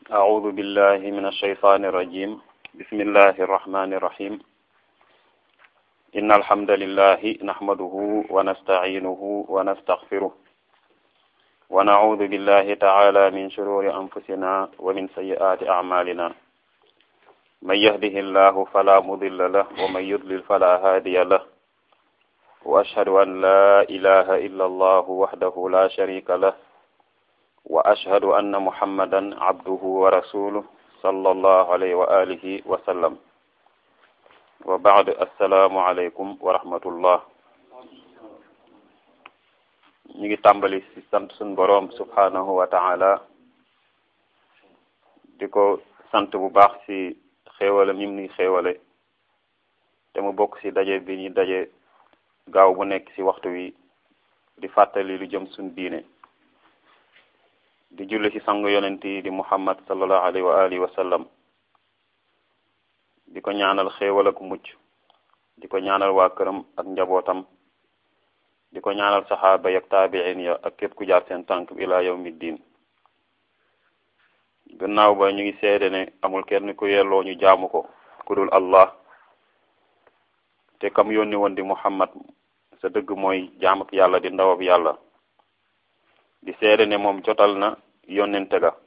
أعوذ بالله من الشيطان الرجيم بسم الله الرحمن الرحيم إن الحمد لله نحمده ونستعينه ونستغفره ونعوذ بالله تعالى من شرور أنفسنا ومن سيئات أعمالنا من يهده الله فلا مضل له ومن يضلل فلا هادي له وأشهد أن لا إله إلا الله وحده لا شريك له وأشهد أن محمدا عبده ورسوله صلى الله عليه وآله وسلم وبعد السلام عليكم ورحمة الله ñu ngi tàmbali ci sant suñ boroom subhanahu wa ta'ala di ko sant bu baax ci xéewale ñim ni xéewale te mu bokk ci daje bi ñu daje gaaw bu nekk ci waxtu wi di fàttali lu jëm suñ diine di julli ci sang yonent yi di muhammad sallallahu alayhi wa alihi wa sallam di ko ñaanal xéewal ak mucc di ko ñaanal waa këram ak njabootam di ko ñaanal saxaaba yak taabiin ya ak képp ku jaar seen tànk ila yawmi diin gannaaw ba ñu ngi seede ne amul kenn ku yelloo ñu jaamu ko ku dul allah te kam yónni woon di muhammad sa dëgg mooy jaam ak yàlla di ndawab yàlla di seede ne moom jotal na yónnente ga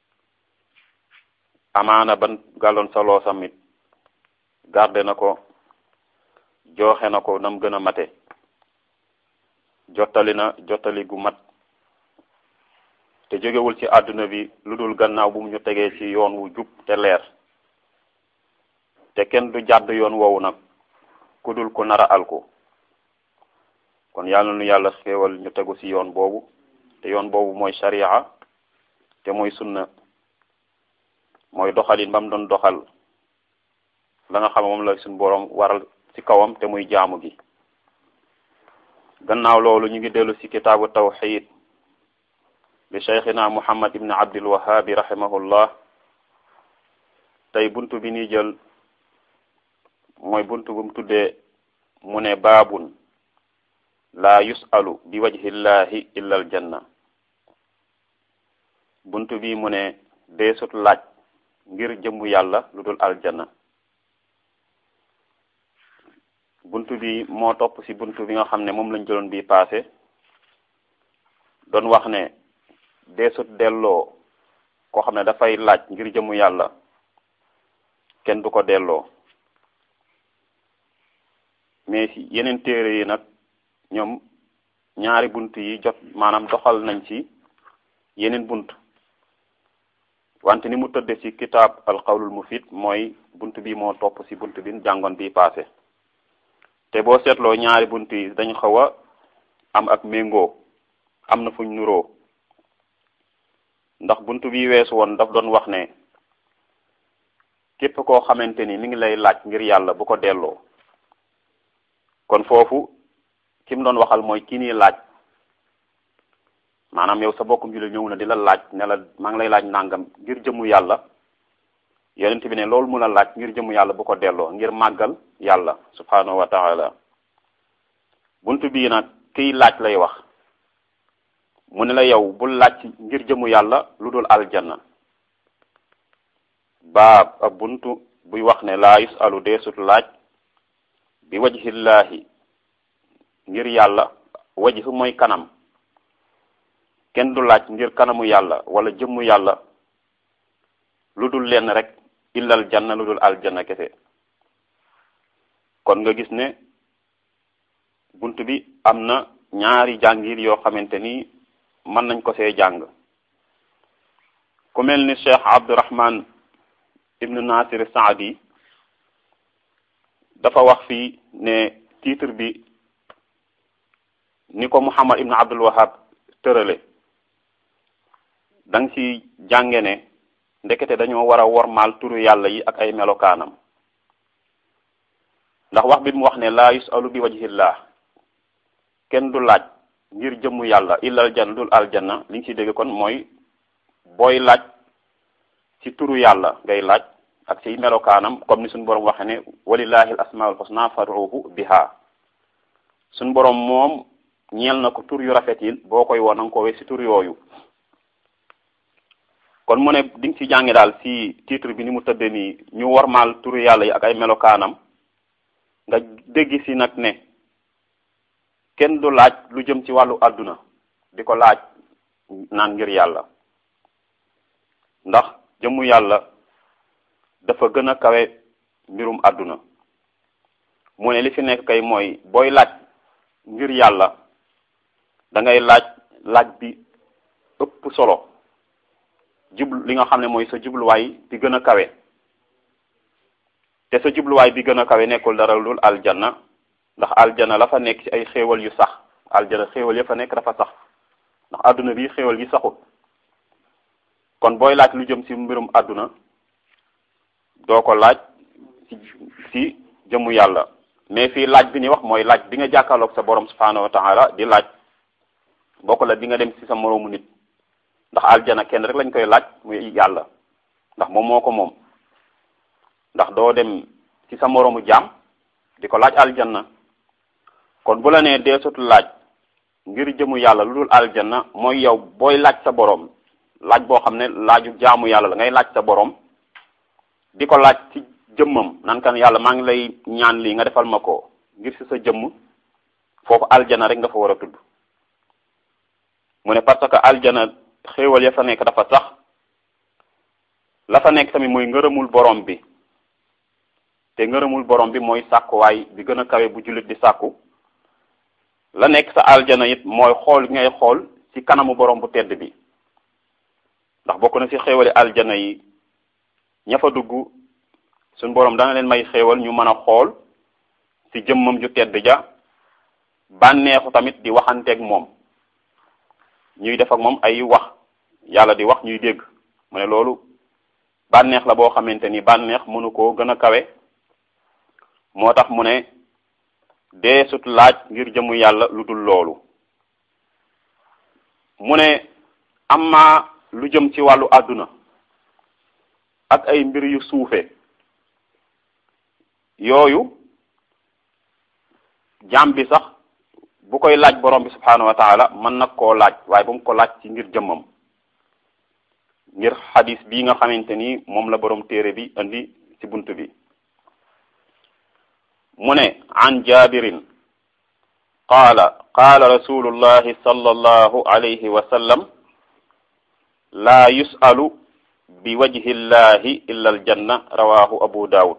amaana ban gàlloon saloo samit garde na ko jooxe na ko nam gën a mate jottali na jottali gu mat te jógewul ci àdduna bi lu dul gannaaw bu mu ñu tegee ci yoon wu jub te leer te kenn du jàdd yoon woowu nag ku dul ku nara alku kon yàlla nu yàlla xéewal ñu tegu ci yoon boobu te yoon boobu mooy sharia te mooy sunna mooy doxalin ba mu doon doxal la nga xam moom la suñ boroom waral ci kawam te muy jaamu gi gannaaw loolu ñu ngi dellu ci kitaabu tawxid bi cheikhina muhammad ibn abdul wahabi rahimahullah tey buntu bi ni jël mooy buntu bu mu tuddee mu ne baabun laa yusalu bi wajhillahi illa al janna buntu bi mu ne deesut laaj ngir jëmmu yàlla lu dul aljanna buntu bi moo topp ci buntu bi nga xam ne moom lañ jëloon bi passé doon wax ne deesut delloo koo xam ne dafay laaj ngir jëmmu yàlla kenn du ko delloo mais ci yeneen téere yi nag ñoom ñaari bunt yi jot maanaam doxal nañ ci yeneen bunt wante ni mu tëdde ci kitaab alqawlul mufid mooy bunt bi moo topp ci bunt bi jàngoon bi passé te boo seetloo ñaari bunt yi dañ xaw a am ak méngoo am na fuñ nuroo ndax bunt bi weesu woon daf doon wax ne képp koo xamante ni mi ngi lay laaj ngir yàlla bu ko delloo kon foofu ki mu doon waxal mooy ki nii laaj maanaam yow sa bokkum jullit ñëw na di la laaj ne la maa ngi lay laaj nangam ngir jëmu yàlla yonent bi ne loolu mu la laaj ngir jëmu yàlla bu ko delloo ngir màggal yàlla subhanahu wa taala buntu bii nag kiy laaj lay wax mu ne la yow bul laaj ngir jëmu yàlla lu dul aljanna baab ab buntu buy wax ne laa yusalu deesut laaj bi wajhillahi ngir yàlla wajhu mooy kanam kenn du laaj ngir kanamu yàlla wala jëmmu yàlla lu dul lenn rek illal janna lu dul aljanna kese kon nga gis ne bunt bi am na ñaari jàngir yoo xamante ni mën nañ ko see jàng ku mel ni cheikh abdurahman ibnu nasir saadi dafa wax fii ne titre bi ni ko muhammad ibnu abdul wahab tërale da nga ci jànge ne ndekete dañoo war a wormaal turu yàlla yi ak ay melokaanam ndax wax bi mu wax ne laa yusalu bi wajhillah kenn du laaj ngir jëmmu yàlla illal janna dul aljanna li nga ci dégg kon mooy booy laaj ci turu yàlla ngay laaj ak ci melokaanam comme ni suñu borom waxe ne walillahi al asmaul husna fad'uhu biha suñu borom moom ñeel na ko tur yu rafet yi boo koy woo na nga ko we ci tur yooyu kon mu ne di nga ci jànge daal ci titre bi ni mu tëddee nii ñu warmaal turu yàlla yi ak ay melokaanam nga dégg ci nag ne kenn du laaj lu jëm ci wàllu àdduna di ko laaj naan ngir yàlla ndax jëmmu yàlla dafa gën a kawe mbirum àdduna mu ne li fi nekk kay mooy booy laaj ngir yàlla da ngay laaj laaj bi ëpp solo jublu li nga xam ne mooy sa jubluwaay bi gën a kawe te sa jubluwaay bi gën a kawe nekkul dara lul aljanna ndax aljanna la fa nekk ci ay xéewal yu sax aljanna xéewal ya fa nekk dafa sax ndax àdduna bi xéewal yi saxut kon booy laaj lu jëm ci mbirum àdduna doo ko laaj ci ci jëmu yàlla mais fii laaj bi ñuy wax mooy laaj bi nga jàkkaarloog sa borom subhanahu wa taala di laaj bokk la bi nga dem ci sa moroomu nit ndax aljana kenn rek lañ koy laaj muy yàlla ndax moom moo ko moom ndax doo dem ci sa moroomu jaam di ko laaj aljanna kon bu la nee deesut laaj ngir jëmu yàlla lu dul aljanna mooy yow booy laaj sa borom laaj boo xam ne laaju jaamu yàlla la ngay laaj sa borom di ko laaj ci jëmmam nan kan yàlla maa ngi lay ñaan lii nga defal ma ko ngir ci sa jëmm foofu aljana rek nga fa war a tudd mu ne parce que aljana xéewal ya fa nekk dafa sax la fa nekk tamit mooy ngërëmul borom bi te ngërëmul borom bi mooy sàkkuwaay bi gën a kawe bu jullit di sàkku la nekk sa aljana it mooy xool ngay xool ci kanamu borom bu tedd bi ndax bokk na ci xéewali aljana yi ña fa dugg suñ borom dana leen may xéewal ñu mën a xool ci jëmmam ju tedd ja bànneexu tamit di waxanteeg moom ñuy def ak moom ay wax yàlla di wax ñuy dégg mu ne loolu bànneex la boo xamante ni bànneex mënu koo gën a kawe moo tax mu ne deesut laaj ngir jëmu yàlla lu dul loolu mu ne amma lu jëm ci wàllu àdduna ak ay mbir yu suufe yooyu jaam bi sax bu koy laaj borom bi subhanahu wa taala mën nag koo laaj waaye bu mu ko laaj ci ngir jëmmam ngir xadis bii nga xamante ni moom la borom téere bi indi ci bunt bi mu ne an jabirin qaala qaala rasulullahi sallallahu alayhi wa sallam laa yusalu bi wajhi llahi illa aljanna rawahu abu daawud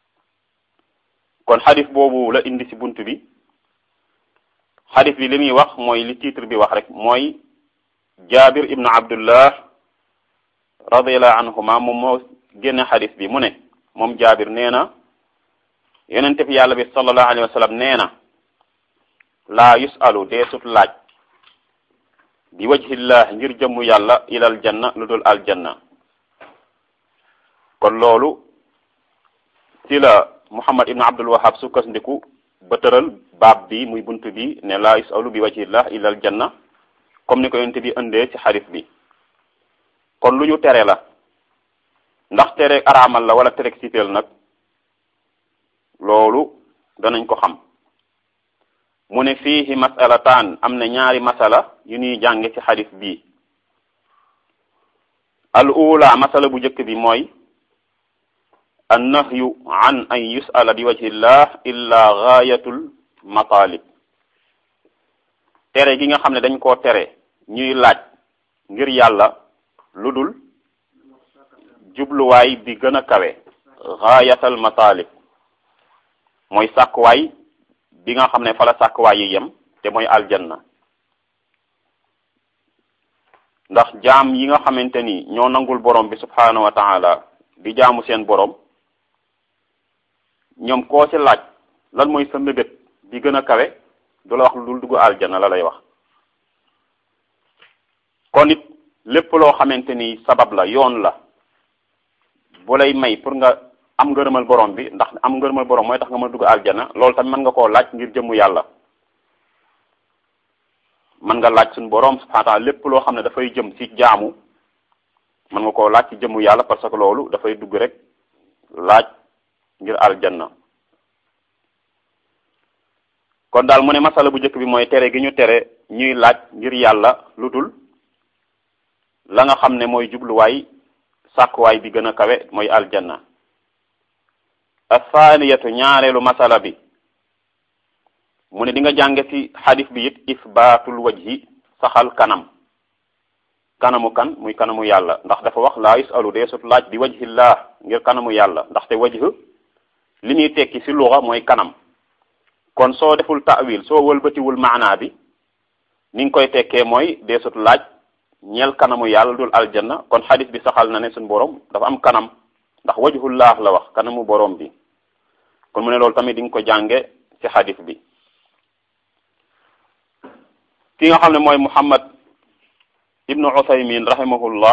kon xadis boobu la indi ci bunt bi xadis bi li muy wax mooy li titre bi wax rek mooy jabir ibnu abdullah radiallahu anhuma moom moo génne xadis bi mu ne moom jabir nee na yonente bi yàlla bi sallallahu alayhi wa sallam nee na laa yusalu deesut laaj bi wajhillah ngir jëmmu yàlla ilal janna lu dul aljanna kon loolu ci la muhammad ibnu abdul wahab sukkandiku ba tëral baab bi muy bunt bi ne laa yusalu bi wajhillah ilal janna comme ni ko yonente bi indee ci xadis bi kon lu ñu tere la ndax tere araamal la wala tere sipeel nag loolu danañ ko xam mu ne fiihi masalataan am na ñaari masala yu ñuy jànge ci xadis bii al ula masala bu njëkk bi mooy an nahyu an an yusala bi wajhillah illa gaayatul matalib tere gi nga xam ne dañ koo tere ñuy laaj ngir yàlla lu dul jubluwaay bi gën a kawe gaayatal matalib mooy sàkkuwaay bi nga xam ne fa la sàkkuwaay yi yem te mooy aljanna ndax jaam yi nga xamante ni ñoo nangul borom bi subhanahu wa taala di jaamu seen borom ñoom koo ci laaj lan mooy sa mébét bi gën a kawe du la wax lu dul dugg aljanna la lay wax kon it lépp loo xamante ni sabab la yoon la bu lay may pour nga am ngërëmal borom bi ndax am ngërëmal borom mooy tax nga mën a dugg aljana loolu tamit mën nga koo laaj ngir jëmmu yàlla mën nga laaj suñu borom subhanahu wa ta'ala lépp loo xam ne dafay jëm ci jaamu mën nga koo laaj ci jëmmu yàlla parce que loolu dafay dugg rek laaj ngir aljanna kon daal mu ne masala bu njëkk bi mooy tere gi ñu tere ñuy laaj ngir yàlla lu dul la nga xam ne mooy jubluwaay sàkkuwaay bi gën a kawe mooy aljanna athaniyatu ñaareelu masala bi mu ne di nga jànge ci xadis bi it isbaatul wajhi saxal kanam kanamu kan muy kanamu yàlla ndax dafa wax laa yusalu deesut laaj bi wajhillah ngir kanamu yàlla ndaxte wajh li ñuy tekki ci luxa mooy kanam kon soo deful ta'wil soo wëlbatiwul maanaa bi ni nga koy tekkee mooy deesut laaj ñeel kanamu yàlla dul aljanna kon xadis bi saxal na ne suñu borom dafa am kanam ndax wajhullah la wax kanamu borom bi kon mu ne loolu tamit di nga ko jànge ci xadis bi ki nga xam ne mooy Muhammad ibnu Uthaymin rahimahullah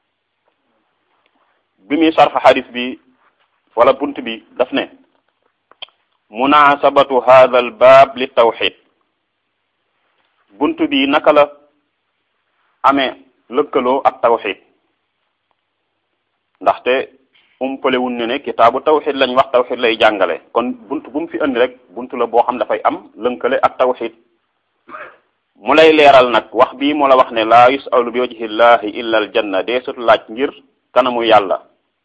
bi muy sarx xadis bi wala bunt bi daf ne munasabatu hadha al baab li tawxid bunt bi naka la amee lëkkaloo ak tawxid ndaxte umpalewuñ ne ne kitaabu tawxid lañ wax tawxid lay jàngale kon bunt bu mu fi indi rek bunt la boo xam dafay am lënkale ak tawxid mu lay leeral nag wax bii mu la wax ne laa yusalu bi wajhillahi illa al janna deesut laaj ngir kanamu yàlla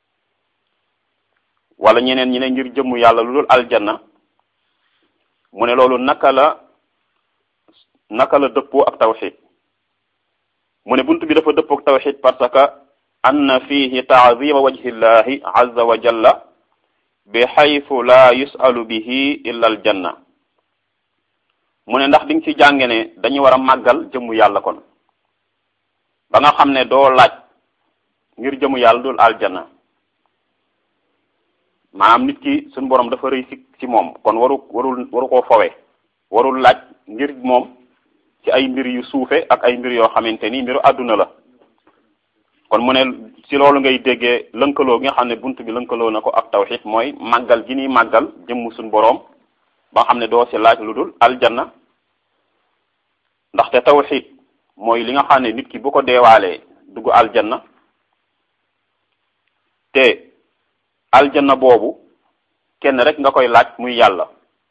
wala ñeneen ñi ne ngir jëmmu yàlla lu dul aljanna mu ne loolu naka la naka la dëppoo ak tawxid mu ne bunt bi dafa dëppoo ak tawxid parce que anna fihi taazima wajhillahi azza wa jalla bi xaytu laa yusalu bihi illa al janna mu ne ndax di nga ci jànge ne dañu war a màggal jëmmu yàlla kon ba nga xam ne doo laaj ngir jëmmu yàlla dul aljanna maanaam nit ki suñu borom dafa rëy ci ci moom kon waru warul waru koo fowe warul laaj ngir moom ci ay mbir yu suufe ak ay mbir yoo xamante ni mbiru àdduna la kon mu ne ci loolu ngay déggee lënkaloo gi nga xam ne bunt bi lënkaloo na ko ak tawxid mooy màggal gi ni màggal jëmm suñu boroom ba nga xam ne doo ci laaj lu dul aljanna ndaxte tawxid mooy li nga xam ne nit ki bu ko deewaalee dugg aljanna te aljanna boobu kenn rek nga koy laaj muy yàlla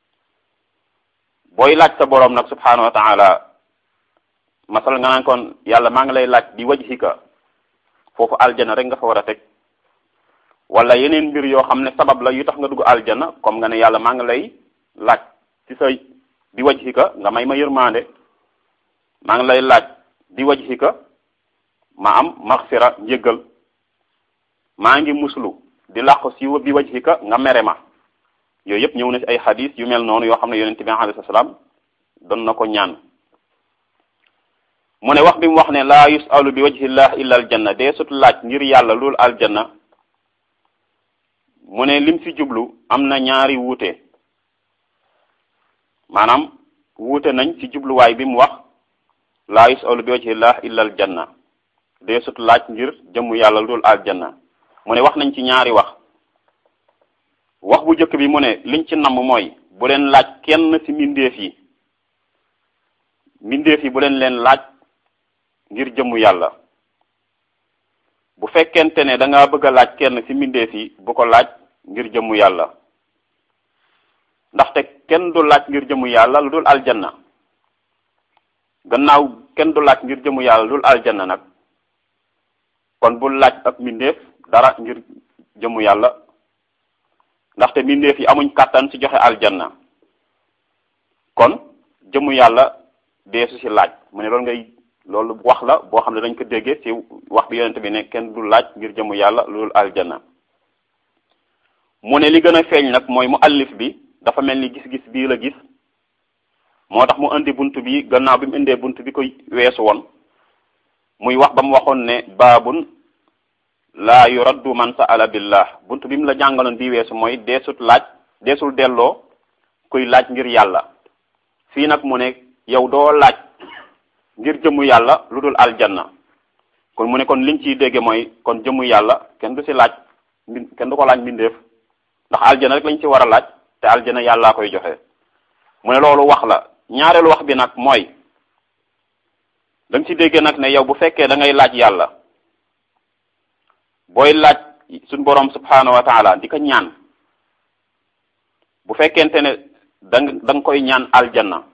booy laaj sa boroom nag subhanahu wa taala masal nga naan kon yàlla maa ngi lay laaj di wajhika foofu aljanna rek nga fa war a teg wala yeneen mbir yoo xam ne sabab la yu tax nga dugg aljanna comme nga ne yàlla maa ngi lay laaj ci sa di wajhika nga may ma yërmande maa ngi lay laaj di wajhika ma am maxfira njëggal maa ngi muslu di làqu si bi wajhika nga mere ma yooyu yëpp ñëw na ci ay xadis yu mel noonu yoo xam ne yonent bi alayhi salaam doon na ko ñaan mu ne wax bi mu wax ne laa yusalu bi wajhillah illa aljanna dee sut laaj ngir yàlla loolu aljanna mu ne lim ci jublu am na ñaari wuute maanaam wuute nañ ci jubluwaay bi mu wax laa yusalu bi wajhillah illa aljanna dee sut laaj ngir jëmmu yàlla loolu aljanna mu ne wax nañ ci ñaari wax wax bu njëkk bi mu ne liñ ci namm mooy bu leen laaj kenn ci mbindeef yi mbindeef yi bu leen leen laaj ngir jëmmu yàlla bu fekkente ne da nga bëgg a laaj kenn ci mbindeef yi bu ko laaj ngir jëmmu yàlla ndaxte kenn du laaj ngir jëmmu yàlla lu dul aljanna gannaaw kenn du laaj ngir jëmmu yàlla lu dul aljanna nag kon bul laaj ak mbindeef dara ngir jëmmu yàlla ndaxte mbindeef yi amuñ kàttan ci joxe aljanna kon jëmmu yàlla deesu ci laaj mu ne loolu ngay loolu wax la boo xam ne dañ ko déggee ci wax bi yonent bi ne kenn du laaj ngir jëmmu yàlla loolu aljanna mu ne li gën a feeñ nag mooy mu allif bi dafa mel ni gis-gis bii la gis moo tax mu indi bunt bi gannaaw bi mu indee bunt bi ko weesu woon muy wax ba mu waxoon ne baabun laa yuraddu man sa'ala billah bunt bi mu la jàngaloon bii weesu mooy deesut laaj deesul delloo kuy laaj ngir yàlla fii nag mu ne yow doo laaj ngir jëmmu yàlla lu dul aljanna kon mu ne kon liñ ciy dégge mooy kon jëmmu yàlla kenn du ci laaj mbi kenn du ko laaj mbindeef ndax aljana rek lañ ci war a laaj te aljana yàllaa koy joxe mu ne loolu wax la ñaareelu wax bi nag mooy da nga ci dégge nag ne yow bu fekkee da ngay laaj yàlla booy laaj suñ boroom subhanahu wa taala di ko ñaan bu fekkente ne da nga da nga koy ñaan aljanna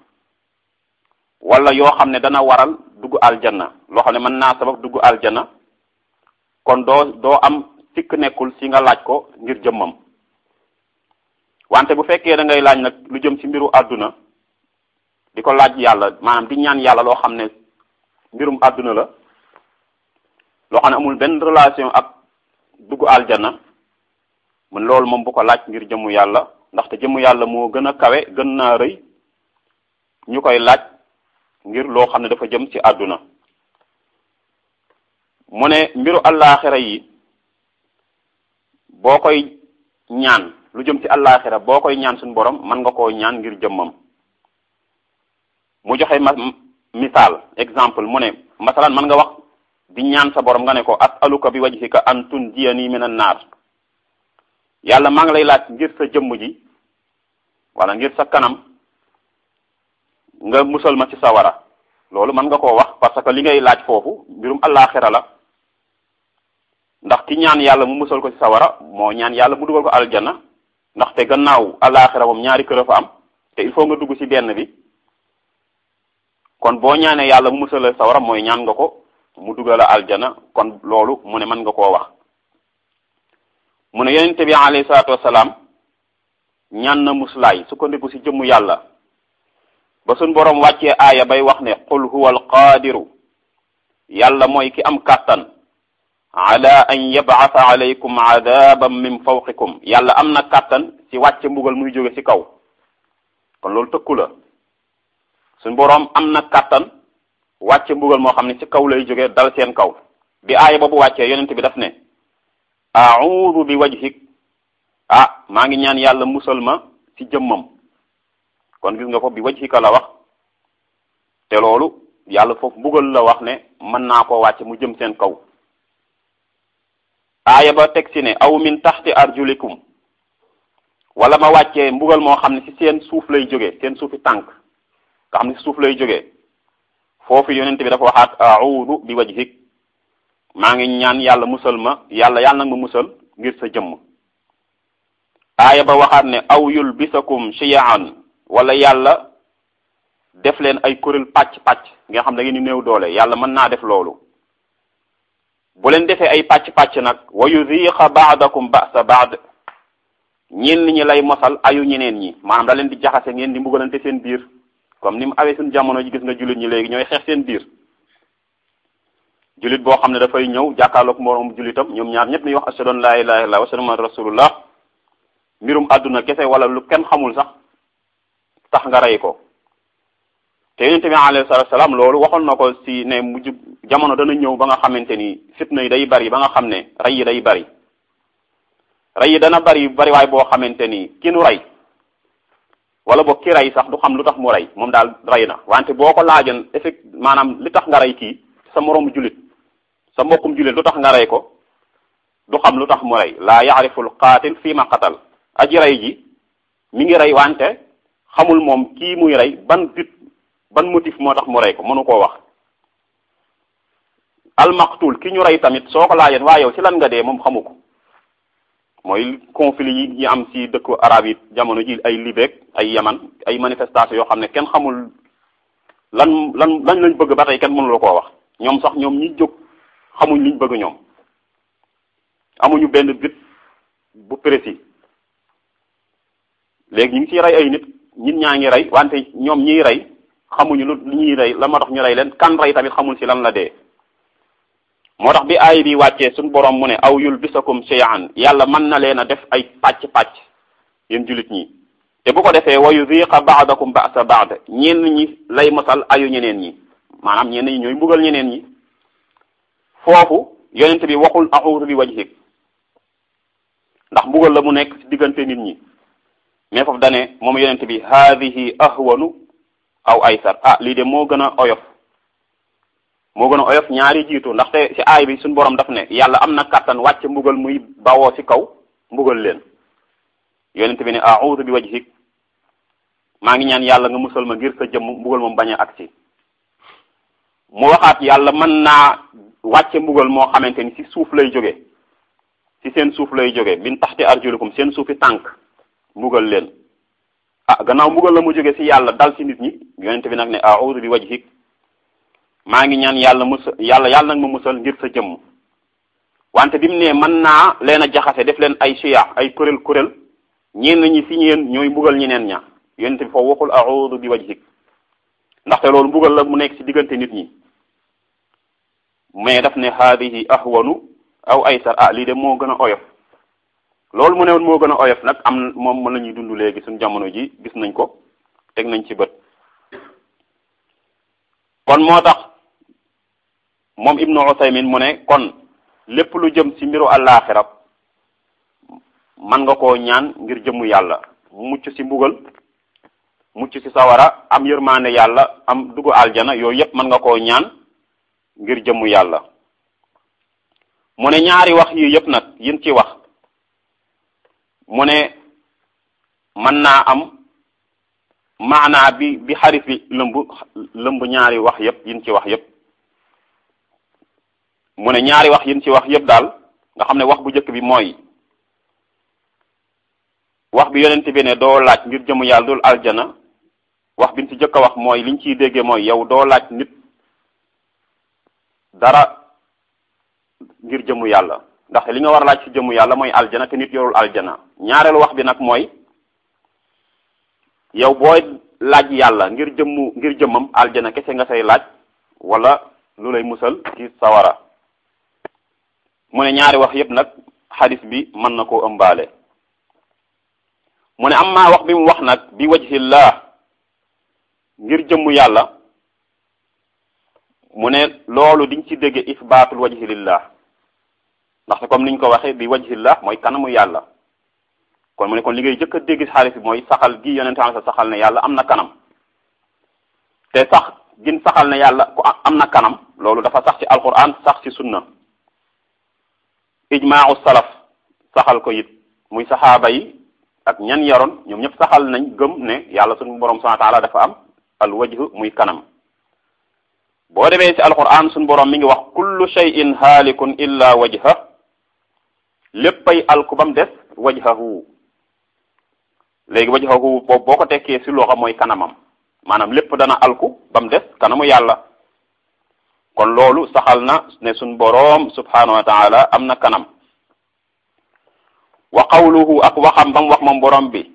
wala yoo xam ne dana waral dugg aljanna loo xam ne mën naa sabab dugg aljanna kon doo doo am sikk nekkul si nga laaj ko ngir jëmmam wante bu fekkee da ngay laaj nag lu jëm ci mbiru àdduna di ko laaj yàlla maanaam di ñaan yàlla loo xam ne mbirum àdduna la loo xam ne amul benn relation ak dugg aljana mun loolu moom bu ko laaj ngir jëmmu yàlla ndaxte jëmmu yàlla moo gën a kawe gën naa rëy ñu koy laaj ngir loo xam ne dafa jëm ci àdduna mu ne mbiru allaaxira yi boo koy ñaan lu jëm ci allaaxira boo koy ñaan suñu borom mën nga koo ñaan ngir jëmmam mu joxe ma misaal exemple mu ne masalan mën nga wax di ñaan sa borom nga ne ko as'aluka bi wajhika an tunjiyani minan naar yàlla maa ngi lay laaj ngir sa jëmm ji wala ngir sa kanam nga musal ma ci sawara loolu mën nga koo wax parce que li ngay laaj foofu mbirum allaaxira la ndax ki ñaan yàlla mu musal ko ci sawara moo ñaan yàlla mu dugal ko aljana ndaxte gannaaw allaaxira moom ñaari kër a fa am te il faut nga dugg ci benn bi kon boo ñaanee yàlla mu musal la sawara mooy ñaan nga ko mu dugal aljana kon loolu mu ne mën nga koo wax mu ne yonente bi alayhi salaatu wasalaam ñaan na muslaay sukkandiku ci jëmmu yàlla ba suñ boroom wàccee aaya bay wax ne qul huwa alqaadiru yàlla mooy ki am kàttan ala an yab'atha alaykum adaban min fawqikum yàlla am na kàttan ci wàcce mbugal muy jóge ci kaw kon loolu tëkku la suñ boroom am na kàttan wàcce mbugal moo xam ne ci kaw lay jóge dal seen kaw bi aaya boobu wàccee yonent bi daf ne a'udhu bi wajhik ah maa ngi ñaan yàlla musal ma ci jëmmam kon gis nga ko bi wajhika la wax te loolu yàlla foofu mbugal la wax ne mën naa koo wàcce mu jëm seen kaw aaya ba teg ci ne aw min taxti arjulikum wala ma wàccee mbugal moo xam ne ci seen suuf lay jóge seen suufi tànk nga xam ne ci suuf lay jóge foofu yonent bi dafa waxaat a'udhu bi wajhik maa ngi ñaan yàlla musal ma yàlla yàlla nag ma musal ngir sa jëmm aaya ba waxaat ne aw yulbisakum shiya'an wala yàlla def leen ay kuréel pàcc-pàcc nga xam da ngeen di néew doole yàlla mën naa def loolu bu leen defee ay pàcc-pàcc nag wa yuziqa ba'dakum ba'sa ba'd ñenn ñi lay mosal ayu ñeneen ñi maanaam da leen di jaxase ngeen di mbugalante seen biir comme ni mu awee suñu jamono ji gis nga jullit ñi léegi ñooy xeex seen biir jullit boo xam ne dafay ñëw jàkkaarloog moroom jullitam ñoom ñaar ñëpp ni wax ashhadu an la ilaha illallah wa ashhadu anna rasulullah mbirum àdduna kese wala lu kenn xamul sax tax nga rey ko te yonent bi alayhi salaatu salaam loolu waxoon na ko si ne mujj jamono dana ñëw ba nga xamante ni fitna yi day bari ba nga xam ne rey yi day bari rey yi dana bari bari waay boo xamante ni ki nu rey wala boog ki rey sax du xam lu tax mu rey moom daal rey na wante boo ko laajoon effect maanaam li tax nga rey kii sa moroomu jullit sa mbokkum jullit lu tax nga rey ko du xam lu tax mu rey laa yaariful qaatil fii ma qatal aji rey ji mi ngi rey wante xamul moom kii muy rey ban but ban motif moo tax mu rey ko mënu koo wax almaqtul ki ñu rey tamit soo ko laajeen waa yow ci lan nga dee moom xamu ko mooy conflit yi ñu am ci dëkku arab yi jamono ji ay Libye ay Yaman ay manifestation yoo xam ne kenn xamul lan lan lan lañ bëgg ba tey kenn mënu la koo wax ñoom sax ñoom ñi jóg xamuñ liñ bëgg ñoom amuñu benn but bu précis léegi ñu ngi ciy rey ay nit nit ñaa ngi rey wante ñoom ñiy rey xamuñu lu lu ñuy rey la ma tax ñu rey leen kan rey tamit xamul ci lan la dee moo tax bi aay bi wàccee suñu borom mu ne aw yulbisakum shay'an yàlla mën na leen a def ay pàcc-pàcc yéen jullit ñi te bu ko defee wa yuziqa ba'dakum ba'sa ba'd ñenn ñi lay mosal ayu ñeneen ñi maanaam ñenn ñi ñooy mbugal ñeneen ñi foofu yonent bi waxul a'udhu bi wajhik ndax mbugal la mu nekk ci diggante nit ñi mais foofu dane moom yonent bi haadihi ahwanu aw aysar ah lii de moo gën a oyof moo gën a oyof ñaari jiitu ndaxte ci aay bi suñu borom daf ne yàlla am na kàttan wàcce mbugal muy bawoo ci kaw mbugal leen yonent bi ne a'udhu bi wajhik maa ngi ñaan yàlla nga musal ma ngir sa jëmm mbugal moom bañ a agsi mu waxaat yàlla mën naa wàcce mbugal moo xamante ni ci suuf lay jóge ci seen suuf lay jóge min taxti arjulikum seen suufi tànk mbugal leen ah gannaaw mbugal la mu jóge ci yàlla dal ci nit ñi yonent bi nag ne a'udhu bi wajhik maa ngi ñaan yàlla musal yàlla yàlla nag ma musal ngir sa jëmm wante bi mu ne mën naa leen a jaxase def leen ay siya ay kuréel kuréel ñenn ñi si ñeen ñooy mbugal ñeneen ña yonent bi foofu waxul a'udhu bi wajhik ndaxte loolu mbugal la mu nekk si diggante nit ñi mais daf ne haadihi ahwanu aw aysar ah lii de moo gën a oyof loolu mu ne woon moo gën a oyof nag am moom mën nañuy dund léegi suñu jamono ji gis nañ ko teg nañ ci bët kon moo tax moom ibnu Usaymin mu ne kon lépp lu jëm ci mbiru àllaaxira man nga koo ñaan ngir jëmmu yàlla mucc ci mbugal mucc ci sawara am yërmaande yàlla am dugg aljana yooyu yépp mën nga koo ñaan ngir jëmmu yàlla mu ne ñaari wax yi yépp nag yin ci wax mu ne mën naa am maanaa bi bi xarit bi lëmb lëmb ñaari wax yépp yin ci wax yépp mu ne ñaari wax yin ci wax yépp daal nga xam ne wax bu njëkk bi mooy wax bi yonent bi ne doo laaj ngir jëmu yàlla dul aljana wax biñ ci jëkk a wax mooy liñ ciy déggee mooy yow doo laaj nit dara ngir jëmu yàlla ndax li nga war a laaj ci jëmu yàlla mooy aljana te nit yorul aljana ñaareelu wax bi nag mooy yow booy laaj yàlla ngir jëmmu ngir jëmmam aljana kese nga say laaj wala lu lay musal ci sawara mu ne ñaari wax yépp nag xadis bi mën na koo ëmbaale mu ne am maa wax bi mu wax nag bi wajhillah ngir jëmmu yàlla mu ne loolu diñ ci dégge isbaatul wajhi lillah ndaxte comme niñ ko waxee bi wajhillah mooy kanamu yàlla kon mu ne kon li ngay jëkk a dégg si xaalis bi mooy saxal gi yonente am sa saxal ne yàlla am na kanam te sax gin saxal ne yàlla ku am na kanam loolu dafa sax ci alquran sax ci sunna ijmaau salaf saxal ko it muy saxaaba yi ak ñan yaroon ñoom ñëpp saxal nañ gëm ne yàlla suñu borom subhanahu wa taala dafa am al wajh muy kanam boo demee ci alquran suñu borom mi ngi wax kullu shay'in haalikun illa wajha léppay alku bam des wajhahu léegi wajhahu boobu boo ko tekkee ci loxo mooy kanamam maanaam lépp dana alku bam des kanamu yàlla kon loolu saxal na ne suñ boroom subhanahu wa taala am na kanam wa qawluhu ak waxam bam wax moom boroom bi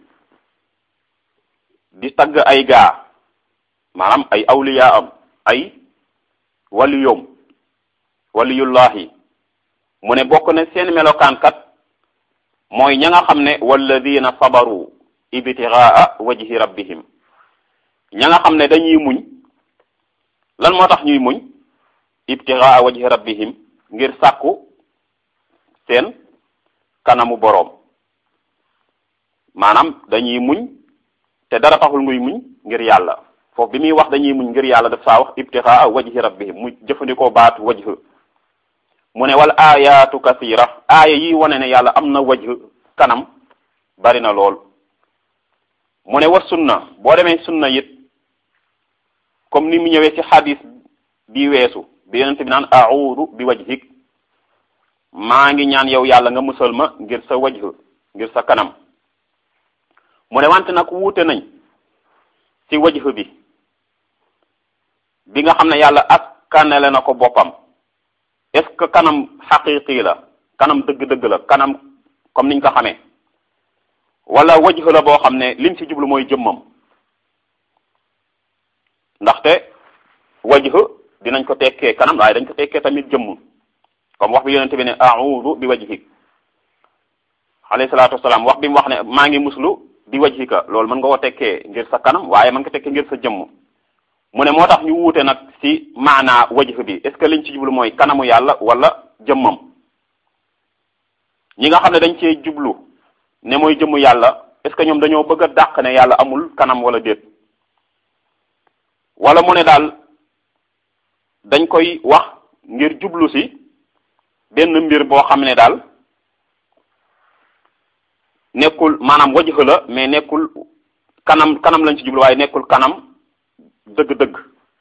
di tagg ay gaa maanaam ay awliya am ay waliyum waliyullahi mu ne bokk ne seen melokaan kat mooy ña nga xam ne walladina sabaru ibtigaa wajhi rabbihim ña nga xam ne dañuy muñ lan moo tax ñuy muñ ibtigaa wajhi rabbihim ngir sàkku seen kanamu boroom maanaam dañuy muñ te dara taxul nguy muñ ngir yàlla foofu bi muy wax dañuy muñ ngir yàlla daf saa wax ibtigaa wajhi rabbihim mu jëfandikoo baatu wajh mu ne wal ayatu kasira aaya yi wane ne yàlla am na wajh kanam bari na lool mu ne wa sunna boo demee sunna it comme ni mu ñëwee ci xadis bi weesu bi yonent bi naan a'uudu bi wajhik maa ngi ñaan yow yàlla nga musal ma ngir sa wajh ngir sa kanam mu ne wante nag wuute nañ ci wajh bi bi nga xam ne yàlla askanale na ko boppam est-ce que kanam xaqiqi la kanam dëgg-dëgg la kanam comme niñ ko xamee wala wajh la boo xam ne lim ci jublu mooy jëmmam ndaxte wajh dinañ ko tekkee kanam waaye dañ ko tekkee tamit jëmm comme wax bi yonente bi ne a'udhu bi wajhik alayhi salaatu wasalaam wax bi mu wax ne maa ngi muslu bi wajhika loolu mën nga ko tekkee ngir sa kanam waaye mën nga tekkee ngir sa jëmm mu ne moo tax ñu wuute nag ci maanaa wajh bi est ce que liñ ci jublu mooy kanamu yàlla wala jëmmam ñi nga xam ne dañ cee jublu ne mooy jëmmu yàlla est ce que ñoom dañoo bëgg a dàq ne yàlla amul kanam wala déet wala mu ne daal dañ koy wax ngir jublu ci benn mbir boo xam ne daal nekkul maanaam wajh la mais nekkul kanam kanam lañ ci jublu waaye nekkul kanam dëgg-dëgg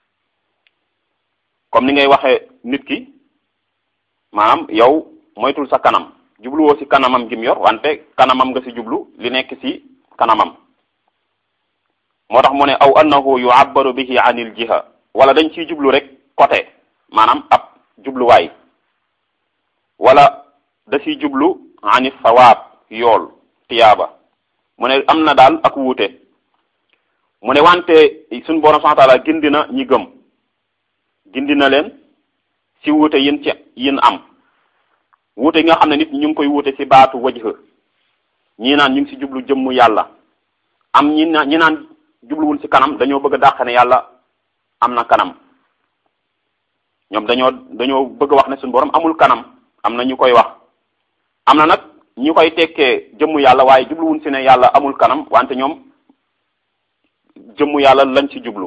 comme ni ngay waxee nit ki maanaam yow moytul sa kanam jubluwoo ci kanamam gi mu yor wante kanamam nga ci jublu li nekk ci kanamam moo tax mu ne aw annahu yu'abbaru bihi anil jiha wala dañ ciy jublu rek côté maanaam ab jubluwaay wala da ciy jublu ani sawaab yool tiyaaba mu ne am na daal ak wuute mu ne wante suñu borom subhanahu wa taala gindi na ñi gëm gindi na leen ci wuute yin ci yin am wuute yi nga xam ne nit ñu ngi koy wuute ci baatu wajh ñii naan ñu ngi ci jublu jëmmu yàlla am ñi naan ñi naan jubluwul ci kanam dañoo bëgg a dàq ne yàlla am na kanam ñoom dañoo dañoo bëgg a wax ne suñu borom amul kanam am na ñu koy wax am na nag ñu koy tekkee jëmmu yàlla waaye jubluwul ci ne yàlla amul kanam wante ñoom jëmmu yàlla lañ ci jublu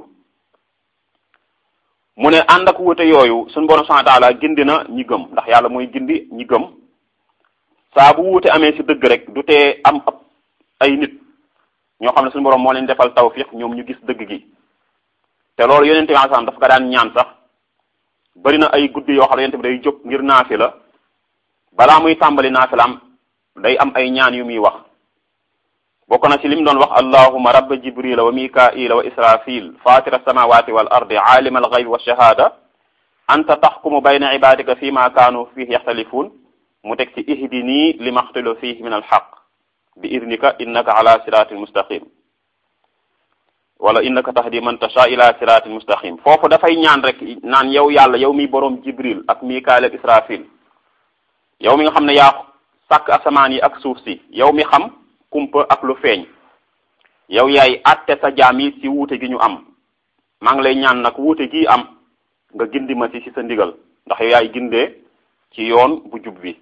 mu ne ànd ak wuute yooyu suñu borom subhanahu wa taala gindi na ñi gëm ndax yàlla mooy gindi ñi gëm saa bu wuute amee ci dëgg rek du tee am ab ay nit ñoo xam ne suñu borom moo leen defal tawfiq ñoom ñu gis dëgg gi te loolu yonente bi sallam daf ko daan ñaan sax bari na ay guddi yoo xam ne yonente bi day jóg ngir naafi la balaa muy tàmbali naafi la am day am ay ñaan yu muy wax bokk na ci li mu doon wax allahuma rabba jibrila wa mikaila wa israfil fatira samawati wal ardi alima alghaybi wa shahada anta taxkumu bayna ibadika fi ma kaanu fihi yaxtalifun mu teg ci ihdini li maxtalo fihi min alxaq bi idnika innaka ala siratin mustaqim wala innaka tahdi man tasha ila siratin mustaqim foofu dafay ñaan rek naan yow yàlla yow mi boroom jibril ak mikail ak israfil yow mi nga xam ne yaa sàkk asamaan yi ak suuf si yow mi xam kumpa ak lu feeñ yow yaay àtte sa jaam yi ci wuute gi ñu am maa ngi lay ñaan nag wuute gi am nga gindi ma ci ci sa ndigal ndax yow yaay gindee ci yoon bu jub bi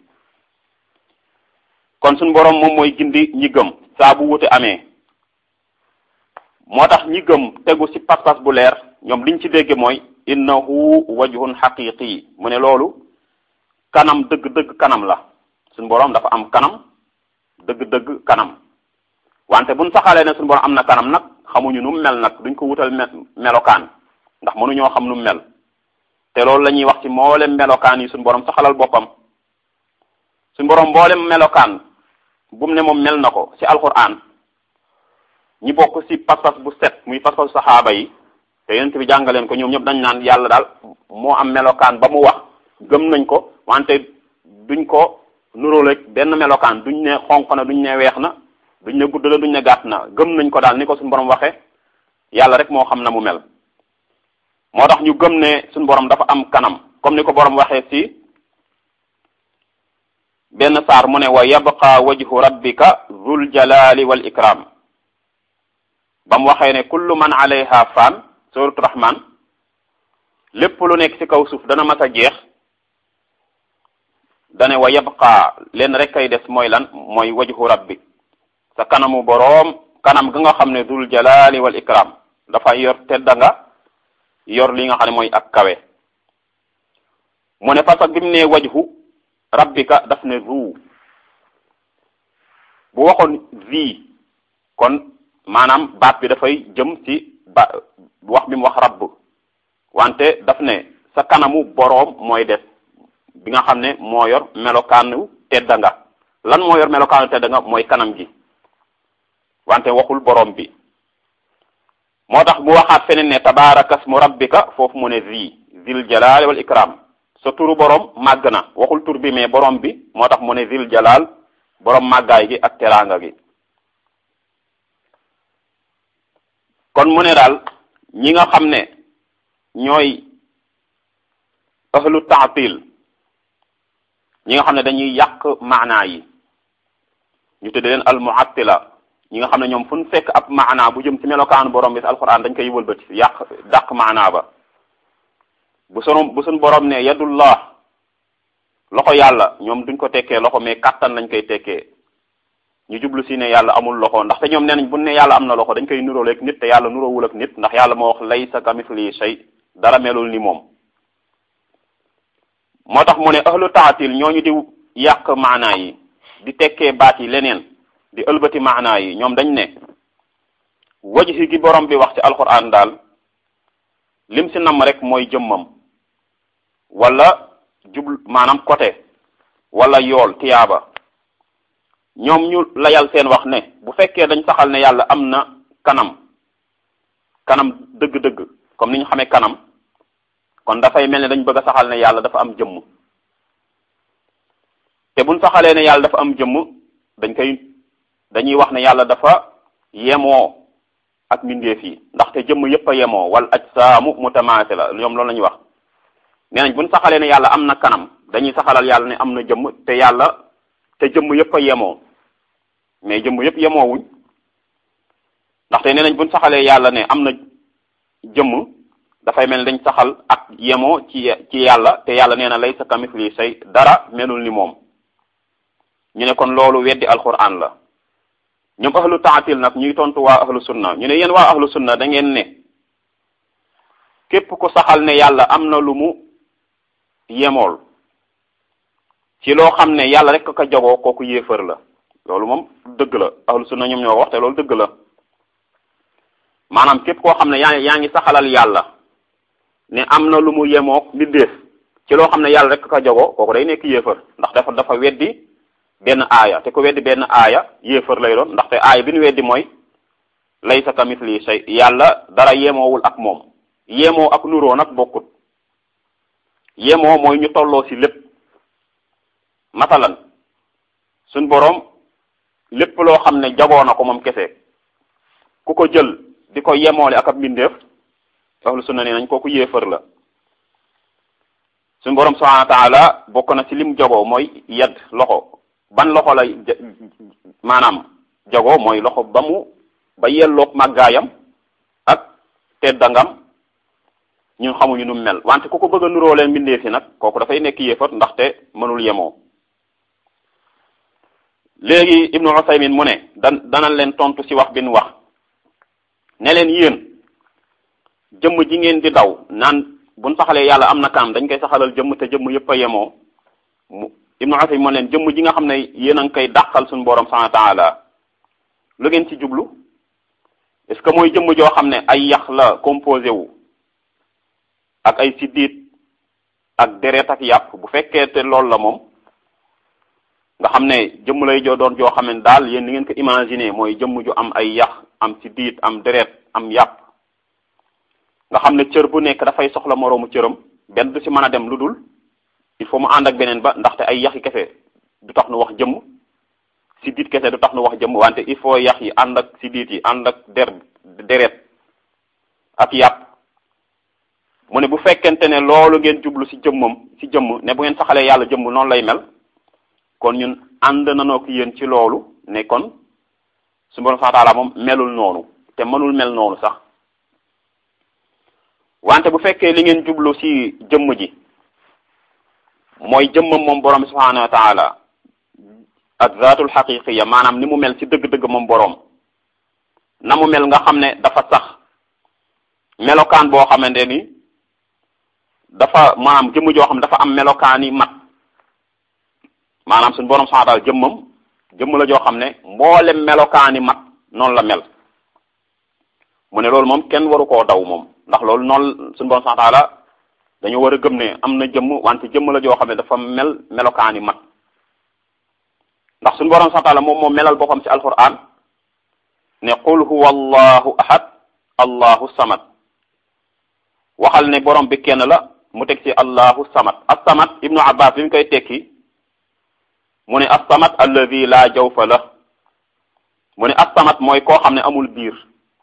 kon suñu boroom moom mooy gindi ñi gëm saa bu wuute amee moo tax ñi gëm tegu ci pas-pas bu leer ñoom liñ ci dégge mooy innahu wajhun haqiqi mu ne loolu kanam dëgg-dëgg kanam la suñu boroom dafa am kanam dëgg-dëgg kanam wante buñ saxalee ne suñu borom am na kanam nag xamuñu nu mu mel nag duñ ko wutal melokaan ndax mënuñoo xam nu mu mel te loolu la ñuy wax ci mboolem melokaan yi suñu borom saxalal boppam suñu borom mboolem melokaan bu mu ne moom mel na ko ci alquran ñi bokk ci pas-pas bu set muy pas-pas saxaaba yi te yonent bi jàngaleen ko ñoom ñëpp dañ naan yàlla daal moo am melokaan ba mu wax gëm nañ ko wante duñ ko nuróoleeg benn melokaan duñ ne xonq na duñ ne weex na duñ ne gudd la duñ ne gàtt na gëm nañ ko daal ni ko suñu borom waxe yàlla rek moo xam na mu mel moo tax ñu gëm ne suñu borom dafa am kanam comme ni ko borom waxee ci benn saar mu ne wa yabqa wajhu rabbika zul jalali wal ikram ba mu waxee ne kullu man alayha fan suratu rahman lépp lu nekk ci kaw suuf dana mas a jeex dane wa yabqa leen rek kay des mooy lan mooy wajhu rabbi sa kanamu boroom kanam ga nga xam ne dul jalali wal ikram dafa yor tedda nga yor li nga xam ne mooy ak kawe mu ne parce que bi mu ne wajhu rabbika daf ne zu bu waxoon zi kon maanaam baat bi dafay jëm ci ba wax bi mu wax rabb wante daf ne sa kanamu boroom mooy des bi nga xam ne moo yor melokaanu tedda nga lan moo yor melokaanu tedda nga mooy kanam gi wante waxul borom bi moo tax bu waxaat feneen ne tabaraka smu rabbika foofu mu ne zi zil jalal wal ikram sa turu borom màgg na waxul tur bi mais borom bi moo tax mu ne zil jalal borom màggaay gi ak teraanga gi kon mu ne daal ñi nga xam ne ñooy ahlu taatil ñi nga xam ne dañuy yàq maanaa yi ñu tudde leen al muattila ñi nga xam ne ñoom fu ñu fekk ab maanaa bu jëm ci melokaanu borom bi ci alquran dañ koy wëlbati yàq dàq maanaa ba bu sunu bu sunu borom ne yadullah loxo yàlla ñoom duñ ko tekkee loxo mais kàttan lañ koy tekkee ñu jublu si ne yàlla amul loxo ndaxte ñoom nee nañ bu ne yàlla am na loxo dañ koy nuróole ak nit te yàlla nuróowul ak nit ndax yàlla moo wax laysa kamithlihi shay dara melul ni moom moo tax mu ne ahlu taatil ñooñu di yàq maanaa yi di tekkee baat yi leneen di ëlbati maanaa yi ñoom dañ ne wajhi gi borom bi wax ci alquran daal lim si nam rek mooy jëmmam wala jublu maanaam côté wala yool tiyaaba ñoom ñu layal seen wax ne bu fekkee dañ saxal ne yàlla am na kanam kanam dëgg-dëgg comme ni ñu xamee kanam kon dafay mel ne dañ bëgg a saxal ne yàlla dafa am jëmm te buñ saxalee ne yàlla dafa am jëmm dañ koy dañuy wax ne yàlla dafa yemoo ak mbindeef yi ndaxte jëmm yépp a yemoo wal ajsaamu mutamaasila ñoom loolu la ñuy wax nee nañ buñ saxalee ne yàlla am na kanam dañuy saxalal yàlla ne am na jëmm te yàlla te jëmm yépp a yemoo mais jëmm yépp yemoowuñ ndaxte nee nañ buñ saxalee yàlla ne am na jëmm dafay mel ni dañ saxal ak yemoo ci ci yàlla te yàlla nee na laysa kamithli shay dara melul ni moom ñu ne kon loolu weddi alquran la ñoom ahlu taatil nag ñuy tontu waa ahlu sunna ñu ne yéen waa ahlu sunna da ngeen ne képp ku saxal ne yàlla am na lu mu yemool ci loo xam ne yàlla rek ka jagoo kooku yéefar la loolu moom dëgg la ahlu sunna ñoom ñoo wax te loolu dëgg la maanaam képp koo xam ne yaa yaa ngi saxalal yàlla ne am na lu mu yemook mbindeef ci loo xam ne yàlla rek ka jagoo kooku day nekk yéefar ndax dafa dafa weddi benn aaya te ku weddi benn aaya yéefar lay doon ndaxte aaya bi nu weddi mooy laysa kamithli shay yàlla dara yemoowul ak moom yemoo ak nuroo nag bokkut yemoo mooy ñu tolloo ci lépp masalan suñ boroom lépp loo xam ne jagoo na ko moom kese ku ko jël di ko yemoole ak ab mbindeef ahlu sunna ne nañ kooku yéefar la suñ boroom subhanahu wa taala bokk na ci lim jagoo mooy yedd loxo ban loxo lay maanaam jagoo mooy loxo ba mu ba yelloog màggaayam ak teddangam ñun xamuñu nu mel wante ku ko bëgg a nuróo leen mbindee fi nag kooku dafay nekk yéefar ndaxte mënul yemoo léegi ibnu Usaymin mu ne dan dana leen tontu ci wax bin wax ne leen yéen jëmm ji ngeen di daw naan buñ saxalee yàlla am na kanam dañ koy saxalal jëmm te jëmm yépp a yemoo mu ibnu Usaymin mu ne leen jëmm ji nga xam ne yéen a ngi koy dàqal suñu borom subhanahu wa taala lu ngeen ci jublu est-ce que mooy jëmm joo xam ne ay yax la composé wu ak ay siddiit ak deret ak yàpp bu fekkee te loolu la moom nga xam ne jëmm lay joo doon joo xam ne daal yéen ni ngeen ko imaginer mooy jëmm ju am ay yax am siddiit am deret am yàpp nga xam ne cër bu nekk dafay soxla moroomu cëram benn du ci mën a dem lu dul il faut mu ànd ak beneen ba ndaxte ay yax yi kese du tax nu wax jëmm siddiit kese du tax nu wax jëmm wante il faut yax yi ànd ak siddiit yi ànd ak der deret ak yàpp mu ne bu fekkente ne loolu ngeen jublu ci jëmmam ci jëmm ne bu ngeen saxalee yàlla jëmm noonu lay mel kon ñun ànd nanoo ko yéen ci loolu ne kon su borom subhanahu wa ta'ala moom melul noonu te mënul mel noonu sax wante bu fekkee li ngeen jublu ci jëmm ji mooy jëmmam moom borom subhanahu wa ta'ala ak zaatul xaqiqiya maanaam ni mu mel ci dëgg-dëgg moom borom na mu mel nga xam ne dafa sax melokaan boo xamante ni dafa maanaam jëmm joo xam ne dafa am melokaani mat maanaam suñu borom subhanahu wa ta'ala jëmmam jëmm la joo xam ne mboolem melokaani mat noonu la mel mu ne loolu moom kenn waru koo daw moom ndax loolu noonu suñu borom subhanahu wa ta'ala dañoo war a gëm ne am na jëmm wante jëmm la joo xam ne dafa mel melokaani mat ndax suñu borom subhanahu wa ta'ala moom moo melal boppam ci alquran ne qul huwa allahu ahad allahu samad waxal ne borom bi kenn la mu teg ci allahu samad as-samad ibnu abbas bi mu koy tekki mu ne as-samad alladi la jawfa la mu ne as-samad mooy koo xam ne amul biir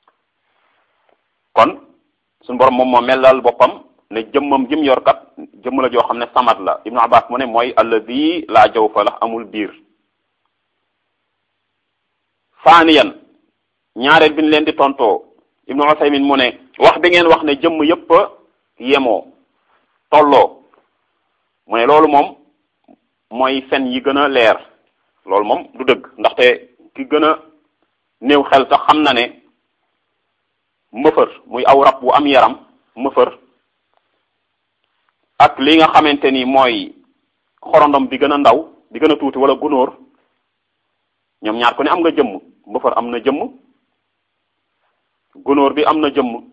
kon suñu borom moom moo melal boppam ne jëmmam jëm yor kat jëmm la joo xam ne samad la ibnu abbas mu ne mooy alladi la jawfa la amul biir faaniyan ñaareel bi ñu leen di tontoo ibnu Usaymin mu ne wax bi ngeen wax ne jëmm yépp yemoo tolloo mu ne loolu moom mooy fen yi gën a leer loolu moom du dëgg ndaxte ki gën a néew xel sax xam na ne mëfër muy aw rab bu am yaram mëfër ak li nga xamante ni mooy xorondom bi gën a ndaw bi gën a tuuti wala gunóor ñoom ñaar ku ne am nga jëmm mëfër am na jëmm gunóor bi am na jëmm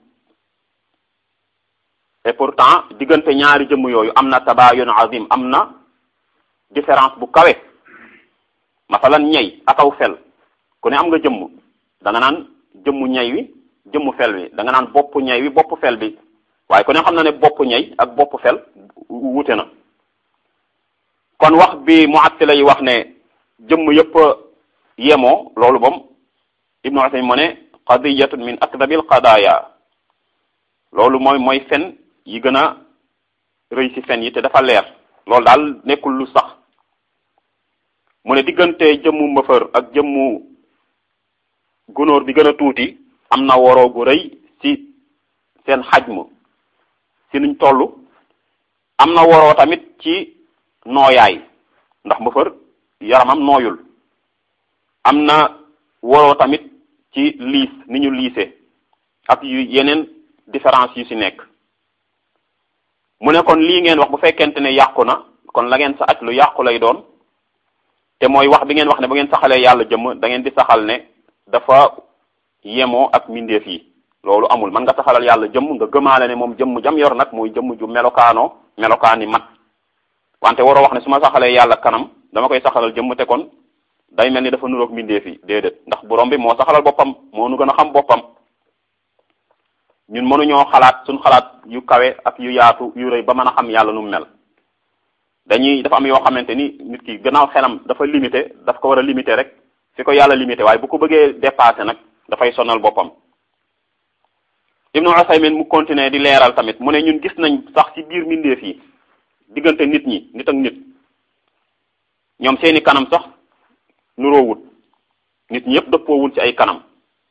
et pourtant diggante ñaari jëmm yooyu am na tabayun azim am na différence bu kawe masalan ñey ak aw fel ku ne am nga jëmm da nga naan jëmmu ñey wi jëmmu fel wi da nga naan bopp ñey wi bopp fel bi waaye ku ne xam na ne bopp ñey ak bopp fel wute na kon wax bi mu'attila yi wax ne jëmm yëpp yemoo loolu moom ibnu Usaymin mu ne qadiyatun min akdabil qadaya loolu mooy mooy fen yi gën a rëy ci fen yi te dafa leer loolu daal nekkul lu sax mu ne diggante jëmmu mbëfër ak jëmmu gunóor bi gën a tuuti am na woroo gu rëy ci seen xajm ci nuñ toll am na woroo tamit ci nooyaay ndax mbëfër yaramam nooyul am na woroo tamit ci liis ni ñu liise ak yu yeneen différence yu ci nekk mu ne kon lii ngeen wax bu fekkente ne yàqu na kon la ngeen sa aj lu yàqu lay doon te mooy wax bi ngeen wax ne bu ngeen saxalee yàlla jëmm da ngeen di saxal ne dafa yemoo ak mbindeef yi loolu amul man nga saxalal yàlla jëmm nga gëmaale ne moom jëmm jam yor nag mooy jëmm ju melokaanoo melokaani mat wante waroo wax ne su ma saxalee yàlla kanam dama koy saxalal jëmm te kon day mel ni dafa nuroog mbindeef yi déedéet ndax borom bi moo saxalal boppam moo nu gën a xam boppam ñun mënuñoo xalaat suñ xalaat yu kawe ak yu yaatu yu rëy ba mën a xam yàlla nu mu mel dañuy dafa am yoo xamante ni nit ki gannaaw xelam dafa limité daf ko war a limité rek fi ko yàlla limité waaye bu ko bëggee dépassé nag dafay sonal boppam Ibnu Usaymin mu continuer di leeral tamit mu ne ñun gis nañ sax ci biir mbindeef yi diggante nit ñi nit ak nit ñoom seeni kanam sax nuroowut nit ñi yëpp dëppoowul ci ay kanam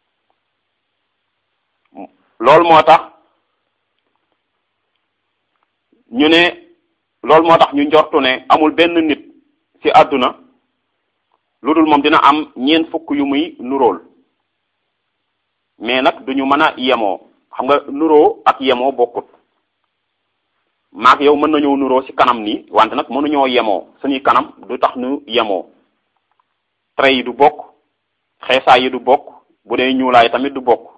loolu moo tax ñu ne loolu moo tax ñu njortu ne amul benn nit ci àdduna lu dul moom dina am ñeent fukk yu muy nuróol mais nag duñu mën a yemoo xam nga nuroo ak yemoo bokkut maak yow mën nañoo nuroo ci kanam nii wante nag mënuñoo yemoo suñuy kanam du tax ñu yemoo trait yi du bokk xeesaay yi du bokk bu dee ñuulaay tamit du bokk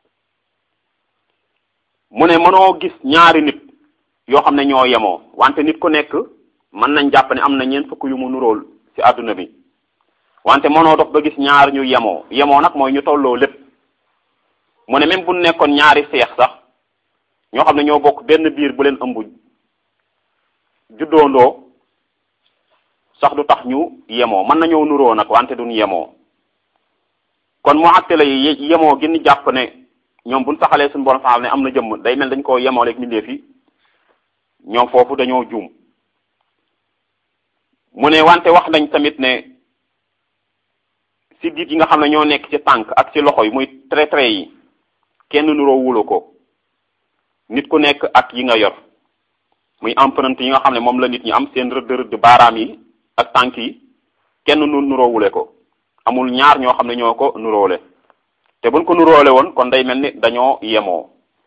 mu ne mënoo gis ñaari nit yoo xam ne ñoo yemoo wante nit ku nekk mën nañ jàpp ne am na ñeent fukk yu mu nuróol ci àdduna bi wante mënoo dox ba gis ñaar ñu yemoo yemoo nag mooy ñu tolloo lépp mu ne même bu nekkoon ñaari seex sax ñoo xam ne ñoo bokk benn biir bu leen ëmb juddoondoo sax du tax ñu yemoo mën nañoo nuroo nag wante duñ yemoo kon mu àttale yi yemoo gi ñu jàpp ne ñoom buñ saxalee suñu borom saxal ne am na jëmm day mel dañ koo yemoo leeg mbindeef yi ñoom foofu dañoo juum mu ne wante wax nañ tamit ne si diit yi nga xam ne ñoo nekk ci tànk ak ci loxo yi muy trait trait yi kenn nuroo wula ko nit ku nekk ak yi nga yor muy empreinte yi nga xam ne moom la nit ñi am seen rëdd rëdd baaraam yi ak tànk yi kenn nu nuroowule ko amul ñaar ñoo xam ne ñoo ko nuroole te buñ ko nuroole woon kon day mel ni dañoo yemoo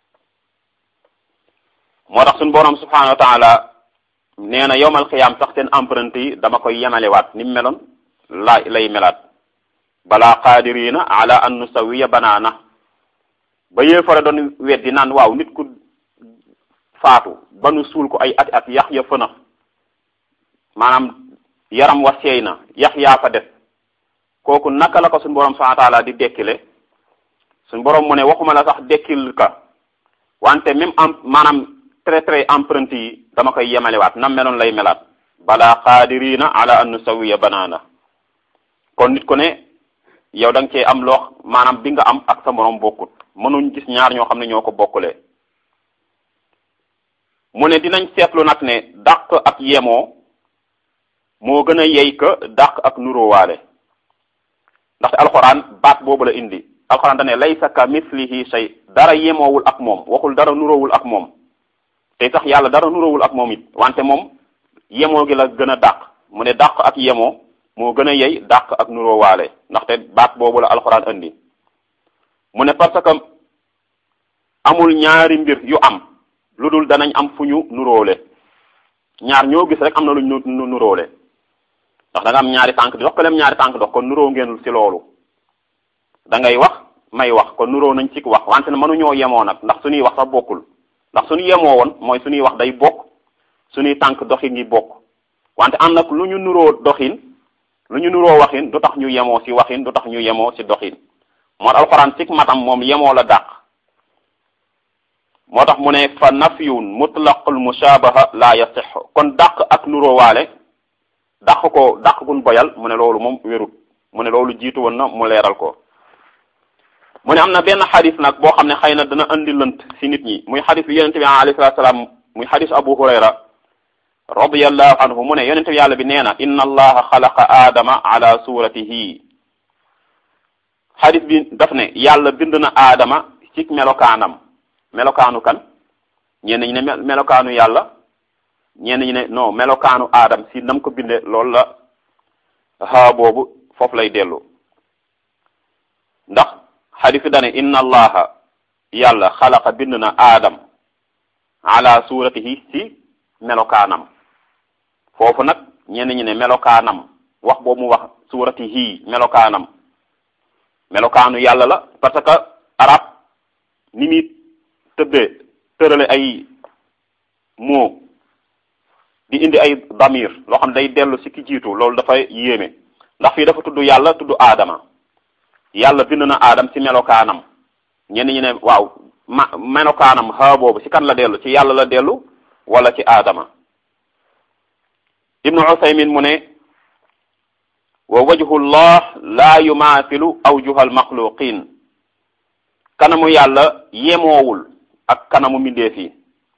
moo tax suñu borom subhanahu wa taala nee na yowmal xiyaam sax seen empreinte yi dama koy yemalewaat ni mu meloon la lay melaat balaa qadirina ala an nusawiya banaana ba yéefare doon weddi naan waaw nit ku faatu ba nu suul ko ay ati at yax ya fënax maanaam yaram wa seey na yax yaa fa def kooku naka la ko suñu borom subhanahu wa taala di dekkile suñu borom mu ne waxuma la sax dekkil ka wante même am maanaam très très empreinte yi dama koy yemalewaat nam meloon lay melaat balaa qadirina ala an nusawiya banaana kon nit ku ne yow da nga cee am loo maanaam bi nga am ak sa morom bokkut mënuñ gis ñaar ñoo xam ne ñoo ko bokkulee mu ne dinañ seetlu nag ne dàq ak yemoo moo gën a yey ka dàq ak nuróowaale ndaxte alxuraan baat boobu la indi alxuraan da ne laysa ka mislihi shay dara yemoowul ak moom waxul dara nuróowul ak moom te sax yàlla dara nuróowul ak moom it wante moom yemoo gi la gën a dàq mu ne dàq ak yemoo moo gën a yey dàq ak nuróowaale ndaxte baat boobu la alxuraan indi mu ne parce que amul ñaari mbir yu am lu dul danañ am fu ñu nuróole ñaar ñoo gis rek am na lu ñu nuróole ndax da nga am ñaari tànk di dox ko lem ñaari tànk dox kon nuróo ngeen ci loolu da ngay wax may wax kon nuróo nañ ci wax wante ne mënuñoo yemoo nag ndax suñuy wax sax bokkul ndax suñu yemoo woon mooy suñuy wax day bokk suñuy tànk doxin yi bokk wante am nag lu ñu nuróo doxin lu ñu nuróo waxin du tax ñu yemoo ci waxin du tax ñu yemoo ci doxin moo tax alxuraan ci matam moom yemoo la dàq moo tax mu ne fa nafyun mutlaqul mushabaha la yasix kon dàq ak nuróowaale dàq ko dàq gun boyal mu ne loolu moom wérut mu ne loolu jiitu woon na mu leeral ko mu ne am na benn xadis nag boo xam ne xëy na dana andi lënt si nit ñi muy xadis bi yonente bi alayhi salatu salaam muy xadis abu hurayra radiyallahu anhu mu ne yonente bi yàlla bi nee na inna allaha xalaqa aadama ala suratihi xadis bi daf ne yàlla bind na aadama ci melokaanam melokaanu kan ñenn ñi ne melokaanu yàlla ñenn ñi ne non melokaanu aadam si nam ko binde loolu la haa boobu foofu lay dellu ndax xadis dane inna allaha yàlla xalaqa bind na aadam ala suratihi si melokaanam foofu nag ñenn ñi ne melokaanam wax boobu mu wax suratihi melokaanam melokaanu yàlla la parce que arab ni muy tëddee tërale ay moo di indi ay damir loo xam day dellu si ki jiitu loolu dafay yéeme ndax fii dafa tudd yàlla tudd aadama yàlla bind na aadam ci melokaanam ñenn ñi ne waaw ma melokaanam xaa boobu ci kan la dellu ci yàlla la dellu wala ci aadama ibnu usaymin mu ne wa wajhullah la yumaathilu awjuhal maxluqin kanamu yàlla yemoowul ak kanamu mbindeef yi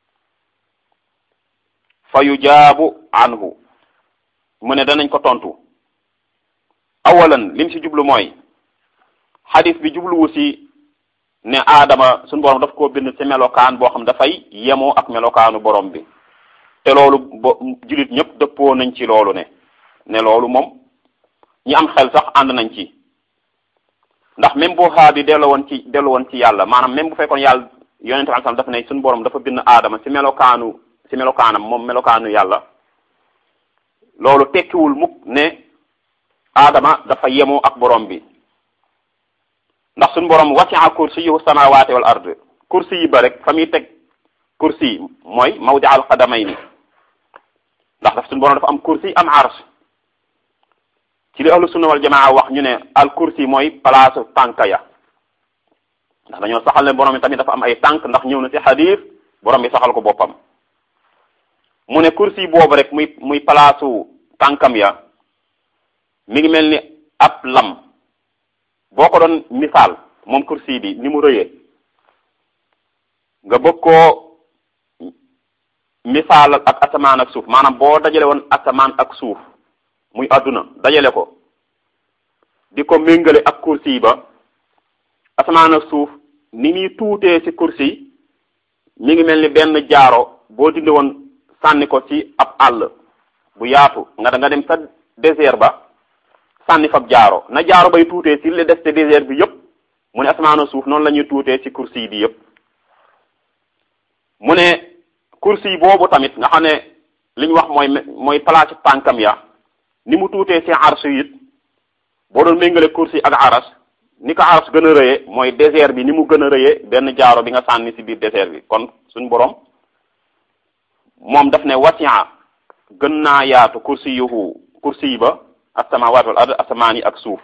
fa yujaabu anhu mu ne danañ ko tontu awalan lim ci jublu mooy xadis bi jubluwu ci ne aadama suñu borom daf koo bind ci melokaan boo xam dafay yemoo ak melokaanu borom bi te loolu bo jullit ñëpp dëppoo nañ ci loolu ne ne loolu moom ñi am xel sax ànd nañ ci ndax même bu xaa bi dellu woon ci dellu woon ci yàlla maanaam même bu fekkoon yàlla yonente bi sallam dafa ne suñu borom dafa bind aadama ci melokaanu ci melokaanam moom melokaanu yàlla loolu tekkiwul mukk ne aadama dafa yemoo ak borom bi ndax suñu borom wasi'a kursiyuhu samawati wal ard kursi yi ba rek fa muy teg kursi yi mooy mawdi al qadamayni ndax daf suñu borom dafa am kursi am arsh ci li ahlu sunna wal jamaa wax ñu ne al kursi mooy place tànk ya ndax dañoo saxal ne borom bi tamit dafa am ay tànk ndax ñëw na ci xadiis borom bi saxal ko boppam mu ne kursi boobu rek muy muy place tànkam ya mi ngi mel ni ab lam boo ko doon misaal moom kursi bi ni mu rëyee nga bëgg koo misaal ak asamaan ak suuf maanaam boo dajale woon asamaan ak suuf muy àdduna dajale ko di ko méngale ak kursi ba asamaan ak suuf ni muy tuutee ci kursi mi ngi mel ni benn jaaro boo dindi woon sànni ko ci ab àll bu yaatu nga da nga dem sa désert ba sànni fab jaaro na jaaro bay tuutee ci li des te désert bi yëpp mu ne asamaan ak suuf noonu la ñuy tuutee ci kursi bi yëpp mu ne kursi boobu tamit nga xam ne li ñu wax mooy mooy place tànkam ya ni mu tuutee ci arsh it boo doon méngale kursi ak arash ni ko arash gën a rëyee mooy désert bi ni mu gën a rëyee benn jaaro bi nga sànni ci biir désert bi kon suñ borom moom daf ne wasi'a gën naa yaatu kursi yuhu kursi yi ba as-samawati wal ard asamaan yi ak suuf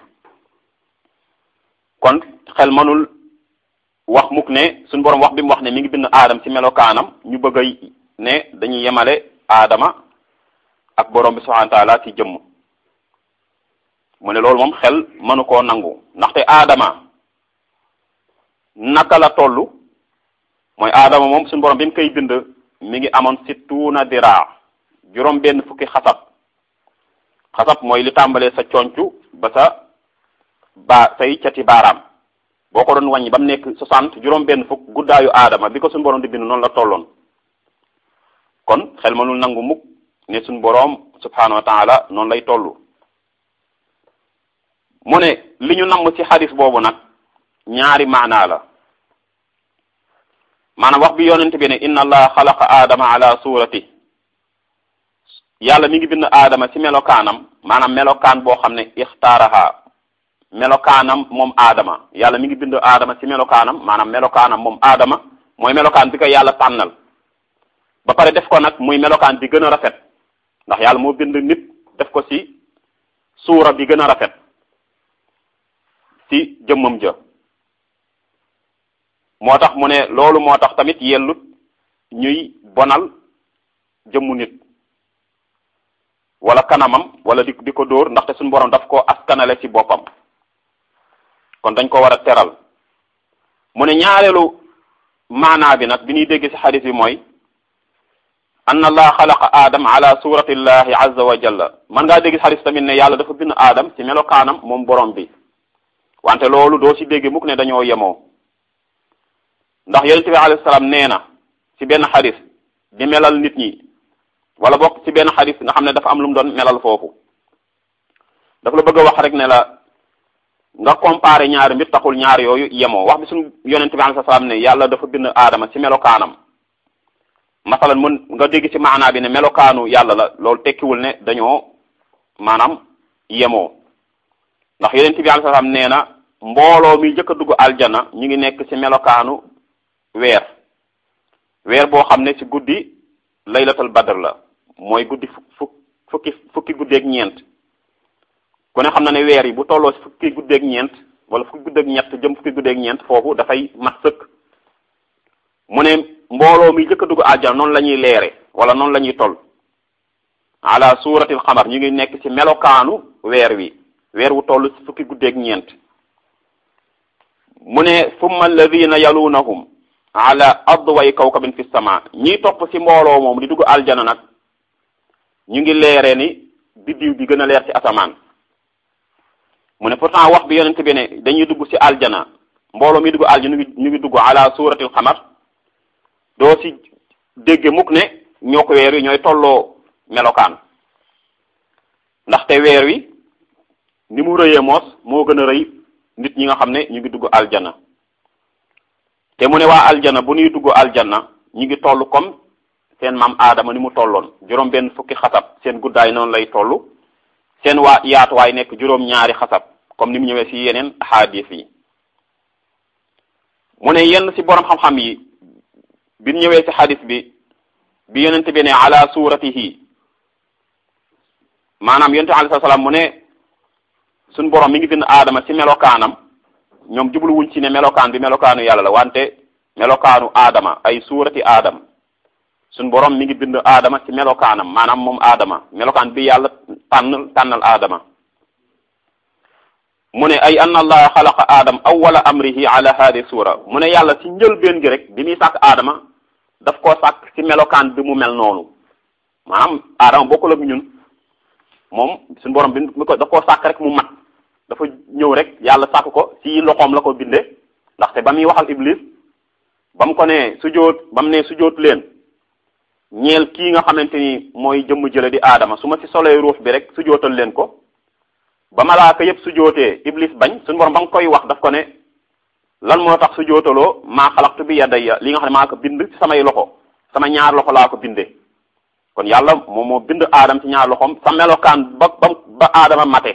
kon xel mënul wax mukk ne suñ borom wax bi mu wax ne mi ngi bind aadam ci melokaanam ñu bëgg a ne dañuy yemale aadama ak borom bi subhanahu wa taala ci jëmm mu ne loolu moom xel mënu koo nangu ndaxte aadama naka la toll mooy aadama moom suñu borom bi mu koy bind mi ngi amoon sittuuna diraa juróom benn fukki xasab xasab mooy li tàmbalee sa concu ba sa ba say cati baaraam boo ko doon wàññi ba mu nekk soixante juróom benn fukk guddaayu aadama bi ko suñu borom di bind noonu la tolloon kon xel mënul nangu mukk ne suñu boroom subhanahu wa taala noonu lay toll mu ne li ñu namm ci xadis boobu nag ñaari maanaa la maanaam wax bi yonent bi ne inna allah xalaqa aadama ala surati yàlla mi ngi bind aadama ci melokaanam maanaam melokaan boo xam ne ixtaaraha melokaanam moom aadama yàlla mi ngi bind aadama ci melokaanam maanaam melokaanam moom aadama mooy melokaan bi ko yàlla tànnal ba pare def ko nag muy melokaan bi gën a rafet ndax yàlla moo bind nit def ko ci suura bi gën a rafet ci jëmmam ja moo tax mu ne loolu moo tax tamit yellut ñuy bonal jëmmu nit wala kanamam wala di di ko dóor ndaxte suñu borom daf ko askanale ci boppam kon dañ ko war a teral mu ne ñaareelu maanaa bi nag bi ñuy dégg ci xadis bi mooy anna allah xalaqa aadam ala surati llahi azza wa jalla man ngaa dégg ci xadis tamit ne yàlla dafa bind aadam ci melokaanam moom borom bi wante loolu doo ci dégg mukk ne dañoo yemoo ndax yonent bi alayhi salaam nee na ci benn xadis di melal nit ñi wala bokk ci benn xadis nga xam ne dafa am lu mu doon melal foofu dafa la bëgg a wax rek ne la nga comparé ñaari mbir taxul ñaar yooyu yemoo wax bi suñu yonent bi alayhi salaam ne yàlla dafa bind aadama ci melokaanam masalan mën nga dégg ci maanaa bi ne melokaanu yàlla la loolu tekkiwul ne dañoo maanaam yemoo ndax yonent bi alayhi salaam nee na mbooloo mi njëkk a dugg aljana ñu ngi nekk ci melokaanu weer weer boo xam ne ci guddi laylatul badr la mooy guddi fukk fukki fukki guddeeg ñeent ku ne xam na ne weer yi bu tolloo ci fukki guddeeg ñeent wala fukki guddeeg ñett jëm fukki guddeeg ñeent foofu dafay mat sëkk mu ne mbooloo mi njëkk a dugg aljana noonu la ñuy leere wala noonu la ñuy toll ala suratil xamar ñu ngi nekk ci melokaanu weer wi weer wu toll ci fukki guddeeg ñeent mu ne summa alladina yalunahum ala adway kawkabin fi sama ñiy topp ci mbooloo moom di dugg aljana nag ñu ngi leere ni biddiw bi gën a leer ci asamaan mu ne pourtant wax bi yonent bi ne dañuy dugg ci aljana mbooloo mi dugg aljana ñu ngi ñu ngi dugg ala suratil xamar doo ci dégge mukk ne ñoo ko weer wi ñooy tolloo melokaan ndaxte weer wi ni mu rëyee moos moo gën a rëy nit ñi nga xam ne ñu ngi dugg aljana te mu ne waa aljana bu ñuy dugg aljana ñu ngi toll comme seen maam aadama ni mu tolloon juróom benn fukki xasab seen guddaay noonu lay toll seen waa yaatuwaay nekk juróom ñaari xasab comme ni mu ñëwee ci yeneen xaadis yi mu ne yenn ci borom xam-xam yi bi ñëwee ci xadis bi bi yonent bi ne ala suratihi maanaam yonent alayhi salaam mu ne suñ borom mi ngi bind aadama ci melokaanam ñoom jubluwuñ ci ne melokaan bi melokaanu yàlla la wante melokaanu aadama ay suurati aadam suñ borom mi ngi bind aadama ci melokaanam maanaam moom aadama melokaan bi yàlla tànn tànnal aadama mu ne ay anna allaha xalaqa aadam awwala amrihi ala hadi suura mu ne yàlla ci njëlbeen gi rek bi muy sàkk aadama daf koo sàkk ci melokaan bi mu mel noonu maanaam aadama bokkul ak ñun moom suñu borom bi mi ko daf koo sàkk rek mu mat dafa ñëw rek yàlla sàkk ko ci loxoom la ko bindee ndaxte ba muy waxal iblis ba mu ko ne sujjóot ba mu ne sujjóot leen ñeel kii nga xamante ni mooy jëmm jële di aadama su ma ci solee ruux bi rek sujjóotal leen ko ba malaaka yépp sujjóotee iblis bañ suñu borom ba nga koy wax daf ko ne lan moo tax sujjóotaloo maa xalaqtu bi yadayya li nga xam ne maa ko bind ci samay loxo sama ñaar loxo laa ko bindee kon yàlla moom moo bind aadama ci ñaar loxoom sa melokaan ba ba ba aadama mate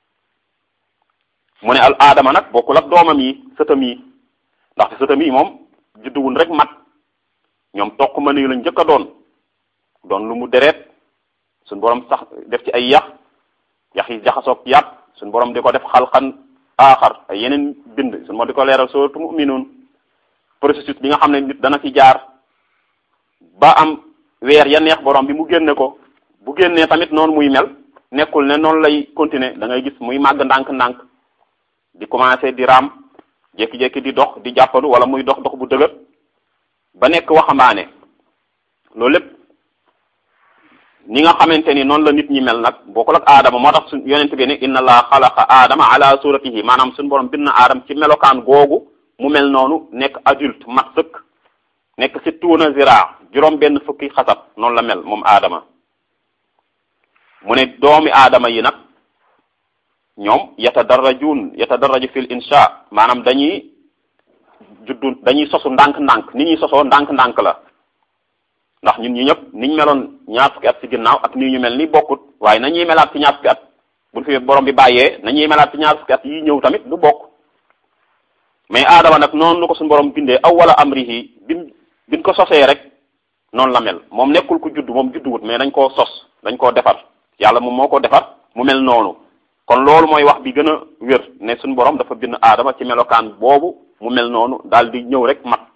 mu ne al aadama nag bokkul ak doomam yi sëtam yi ndaxte sëtam yi moom judduwul rek mat ñoom toq ma nii lañ njëkk a doon doon lu mu deret suñ borom sax def ci ay yax yax yi jaxasoog yàpp suñ borom di ko def xalxan aaxar ay yeneen bind suñ borom di ko leeral sootu mu'minuun processus bi nga xam ne nit dana ci jaar ba am weer ya neex borom bi mu génne ko bu génnee tamit noonu muy mel nekkul ne noonu lay continuer da ngay gis muy màgg ndànk-ndànk di commencer di raam jékki-jékki di dox di jàppandu wala muy dox dox bu dëgër ba nekk waxambaane loolu lépp ni nga xamante ni noonu la nit ñi mel nag bokkul ak aadama moo tax su yonent bi ne inna allah xalaqa aadama ala suratihi maanaam suñu borom bind na aadama ci melokaan googu mu mel noonu nekk adulte mat sëkk nekk si tuuna zira juróom benn fukki xasab noonu la mel moom aadama mu ne doomi aadama yi nag ñoom yatadarrajuun yatadarraju fil insha maanaam dañuy juddu dañuy sosu ndànk-ndànk ni ñuy sosoo ndànk-ndànk la ndax ñun ñi ñëpp niñ meloon ñaar fukki at ci ginnaaw ak nii ñu mel ni bokkut waaye nañuy melaat ci ñaar fukki at buñ fi borom bi bàyyee nañuy melaat ci ñaar fukki at yi ñëw tamit du bokk mais aadama nag noonu lu ko suñu borom bindee awwala amrihi bin biñ ko sosee rek noonu la mel moom nekkul ku judd moom judduwut mais dañ koo sos dañ koo defar yàlla moom moo ko defar mu mel noonu kon loolu mooy wax bi gën a wér ne suñu borom dafa bind aadama ci melokaan boobu mu mel noonu daal di ñëw rek mat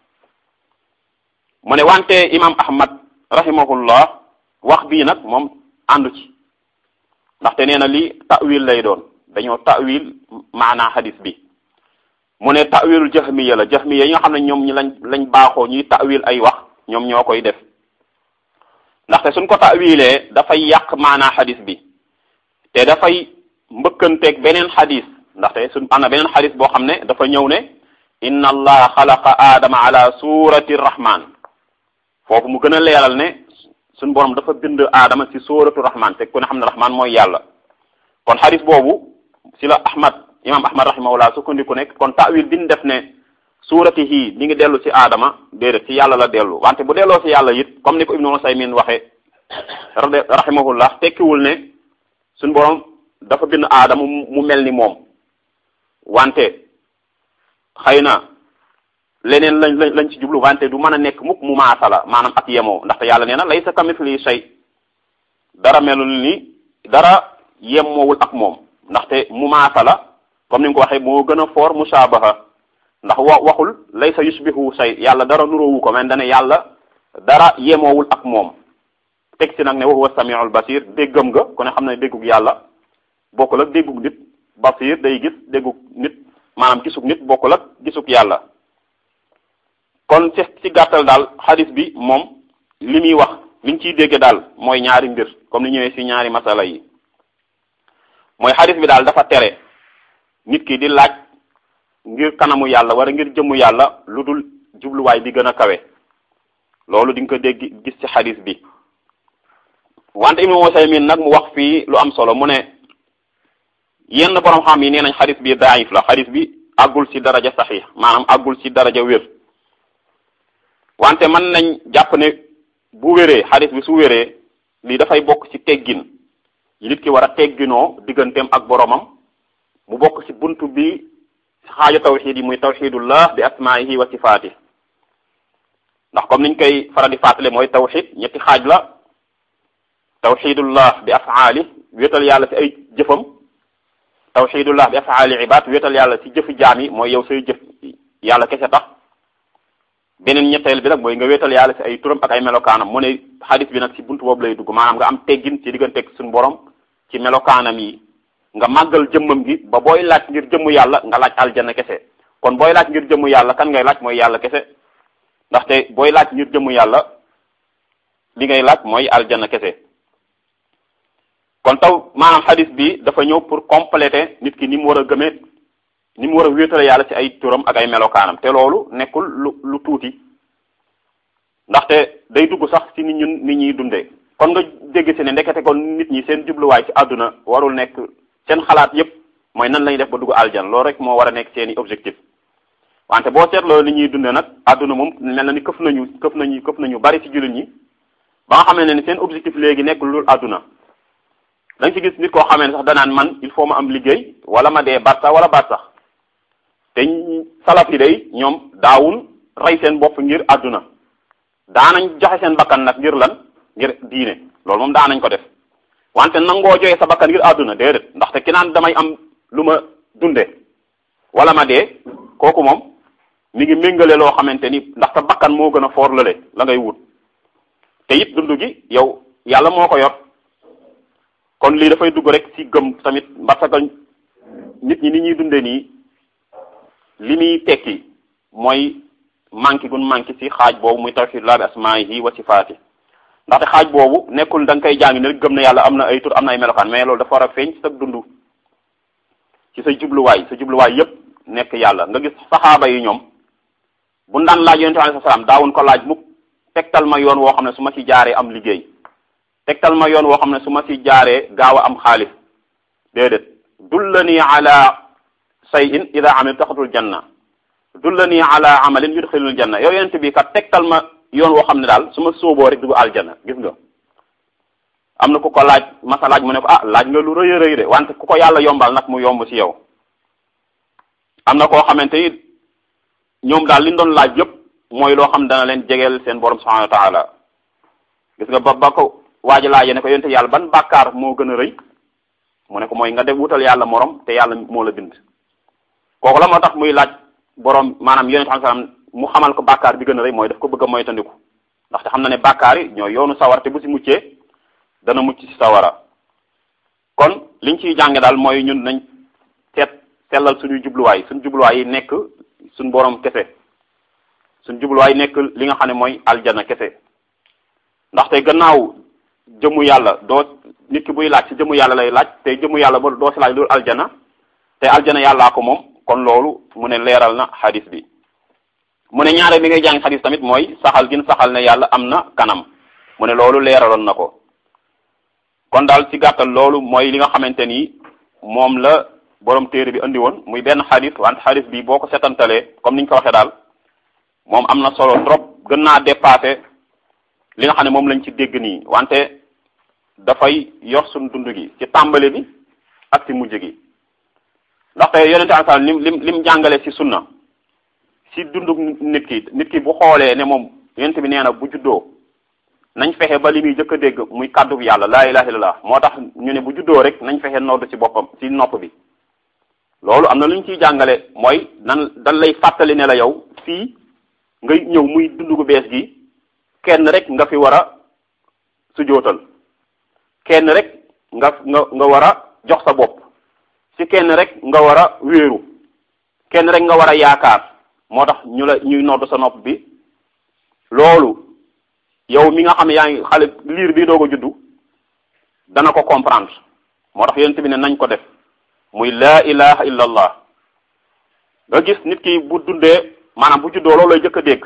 mu ne wante imam ahmad rahimahullah wax bii nag moom àndu ci ndaxte nee na lii ta'wil lay doon dañoo ta'wil maanaa xadis bi mu ne ta'wilul jahmiya la jahmiya yi nga xam ne ñoom ñi lañ lañ baaxoo ñuy ta'wil ay wax ñoom ñoo koy def ndaxte suñ ko ta'wilee dafay yàq maanaa xadis bi te dafay mbëkkanteeg beneen xadis ndaxte suñ am na beneen xadis boo xam ne dafa ñëw ne inna allaha xalaqa aadama ala surati rahman foofu mu gën a leeral ne suñ borom dafa bind aadama ci suratu rahman te ku ne xam ne rahman mooy yàlla kon xadis boobu si la ahmad imam ahmad rahimahullah sukkandiku nekk kon ta'wil bi ñu def ne suuratihi mi ngi dellu ci aadama déedéet ci yàlla la dellu wante bu delloo ci yàlla it comme ni ko ibnu Usaymin waxe rahimahullah tekkiwul ne suñ borom dafa bind aadama mu mel ni moom wante xëy na leneen lañ lañ lañ ci jublu wante du mën a nekk mukk mu maasala maanaam ak yemoo ndaxte yàlla nee na laysa kamithli shay dara melul ni dara yemoowul ak moom ndaxte mu maasala comme ni nga ko waxee moo gën a foor mushabaha ndax wa waxul laysa yushbihu shay yàlla dara nuróowu ko men dane yàlla dara yemoowul ak moom teg si nag ne wa huwa samiul basir déggam nga ku ne xam ne déggug yàlla bokkul ak déggug nit basir day gis déggug nit maanaam gisug nit bokkul ak gisug yàlla kon ci ci gàttal daal xadis bi moom li muy wax liñ ciy dégge daal mooy ñaari mbir comme ni ñëwee ci ñaari masala yi mooy xadis bi daal dafa tere nit ki di laaj ngir kanamu yàlla wala ngir jëmmu yàlla lu dul jubluwaay bi gën a kawe loolu di nga ko dégg gis ci xadis bi wante Ibnu Usaymin nag mu wax fii lu am solo mu ne yenn borom xam yi nee nañ xadis bi daif la xadis bi àggul ci daraja saxiix maanaam àggul ci daraja wér wante mën nañ jàpp ne bu wéree xadis bi su wéree lii dafay bokk ci teggin yi nit ki war a tegginoo digganteem ak boromam mu bokk ci buntu bi xaaju tawxid yi muy tawxidullah bi asmaihi wa sifaati ndax comme niñ koy faral di fàttale mooy tawxid ñetti xaaj la tawxidullah bi afaali wéetal yàlla ci ay jëfam tawxidullah bi afaali ibad wéetal yàlla ci jëfi jaam yi mooy yow say jëf yàlla kese tax beneen ñetteel bi nag mooy nga wéetal yàlla ci ay turam ak ay melokaanam mu ne xadis bi nag ci buntu boobu lay dugg maanaam nga am teggin ci digganteeg suñu borom ci melokaanam yi nga màggal jëmmam gi ba booy laaj ngir jëmmu yàlla nga laaj aljanna kese kon booy laaj ngir jëmmu yàlla kan ngay laaj mooy yàlla kese ndaxte booy laaj ngir jëmmu yàlla li ngay laaj mooy aljanna kese kon taw maanaam xadis bi dafa ñëw pour compléter nit ki ni mu war a gëmee ni mu war a wéetale yàlla ci ay turam ak ay melokaanam te loolu nekkul lu lu tuuti ndaxte day dugg sax ci nit ñun nit ñuy dundee kon nga dégg si ne ndekete kon nit ñi seen jubluwaay ci àdduna warul nekk seen xalaat yépp mooy nan lañuy def ba dugg aljan loolu rek moo war a nekk seeni objectif wante boo seetloo li ñuy dundee nag àdduna moom mel na ni këf nañu këf nañu këf nañu bari ci jullit ñi ba nga xam ne ni seen objectif léegi nekk lu àdduna da nga ci gis nit koo xamee ne sax danaan man il faut ma am liggéey wala ma dee baat sax wala baat sax te salaf yi day ñoom daawul rey seen bopp ngir àdduna daanañ joxe seen bakkan nag ngir lan ngir diine loolu moom daanañ ko def wante nangoo joxe sa bakkan ngir àdduna déedéet ndaxte ki naan damay am lu ma dunde wala ma dee kooku moom mi ngi méngale loo xamante ni ndax sa bakkan moo gën a foor lale la ngay wut te it dund gi yow yàlla moo ko yor kon lii dafay dugg rek ci gëm tamit parce que nit ñi ni ñuy dunde nii li muy tekki mooy manqué gun manqué ci xaaj boobu muy tawhidullah bi asmaihi wa sifaati ndaxte xaaj boobu nekkul da nga koy jàng ne rek gëm na yàlla am na ay tur am na ay melokaan mais loolu dafa war a feeñ ci sa dund ci sa jubluwaay sa jubluwaay yépp nekk yàlla nga gis saxaaba yi ñoom bu daan laaj yonente alayhi salaam daawuñ ko laaj mukk tegtal ma yoon woo xam ne su ma ci jaaree am liggéey tegtal ma yoon woo xam ne su ma ci jaaree gaaw a am xaalis déedéet dullani ala shay'in ida amil taxatul janna dullani ala amalin yudxilul janna yow yonente bi kat tegtal ma yoon woo xam ne daal su ma sóoboo rek dugg aljanna gis nga am na ku ko laaj masa laaj mu ne ko ah laaj nga lu rëy a rëy de wante ku ko yàlla yombal nag mu yomb ci yow am na koo xamante ni ñoom daal li ñu doon laaj yëpp mooy loo xam dana leen jegeel seen borom subhanahu wa taala gis nga ba ba ko waaji laajee ne ko yonte yàlla ban bàkkaar moo gën a rëy mu ne ko mooy nga def wutal yàlla morom te yàlla moo la bind kooku la moo tax muy laaj borom maanaam yonente xam salaam mu xamal ko bàkkaar bi gën a rëy mooy daf ko bëgg a moytandiku ndaxte xam na ne bàkkaar yi ñooy yoonu sawar te bu si muccee dana mucc ci sawara kon liñ ciy jànge daal mooy ñun nañ seet sellal suñuy jubluwaay suñu jubluwaay yi nekk suñ borom kese suñ jubluwaay nekk li nga xam ne mooy aljana kese ndaxte gannaaw jëmu yàlla doo nit ki buy laaj ci jëmu yàlla lay laaj te jëmu yàlla ba doo si laaj loolu aljana te aljana yàllaa ko moom kon loolu mu ne leeral na xadis bi mu ne ñaare bi ngay jàng xadis tamit mooy saxal gin saxal ne yàlla am na kanam mu ne loolu leeraloon na ko kon daal ci gàttal loolu mooy li nga xamante ni moom la borom téere bi andi woon muy benn xadis wante xadis bi boo ko setantalee comme niñ ko waxee daal moom am na solo trop gën naa dépassé li nga xam ne moom lañ ci dégg nii wante dafay yor suñ dund gi ci tàmbali bi ak ci mujj gi ndaxte yonente alai lim lim lim jàngale ci sunna ci dundu nit ki nit ki bu xoolee ne moom yonente bi nee na bu juddoo nañ fexe ba li muy jëkk a dégg muy kàddu yàlla laa ilaha illallah moo tax ñu ne bu juddoo rek nañ fexe nodd ci boppam ci nopp bi loolu am na lu ñu ciy jàngale mooy nan dan lay fàttali ne la yow fii ngay ñëw muy dund gu bees gi kenn rek nga fi war a sujootal kenn rek nga nga nga war a jox sa bopp ci kenn rek nga war a wéeru kenn rek nga war a yaakaar moo tax ñu la ñuy nodd sa nopp bi loolu yow mi nga xam ne yaa ngi xale liir bi doog a juddu dana ko comprendre moo tax yonent bi ne nañ ko def muy laa ilaha illa allah nga gis nit ki bu dundee maanaam bu juddoo loolu lay jëkk a dégg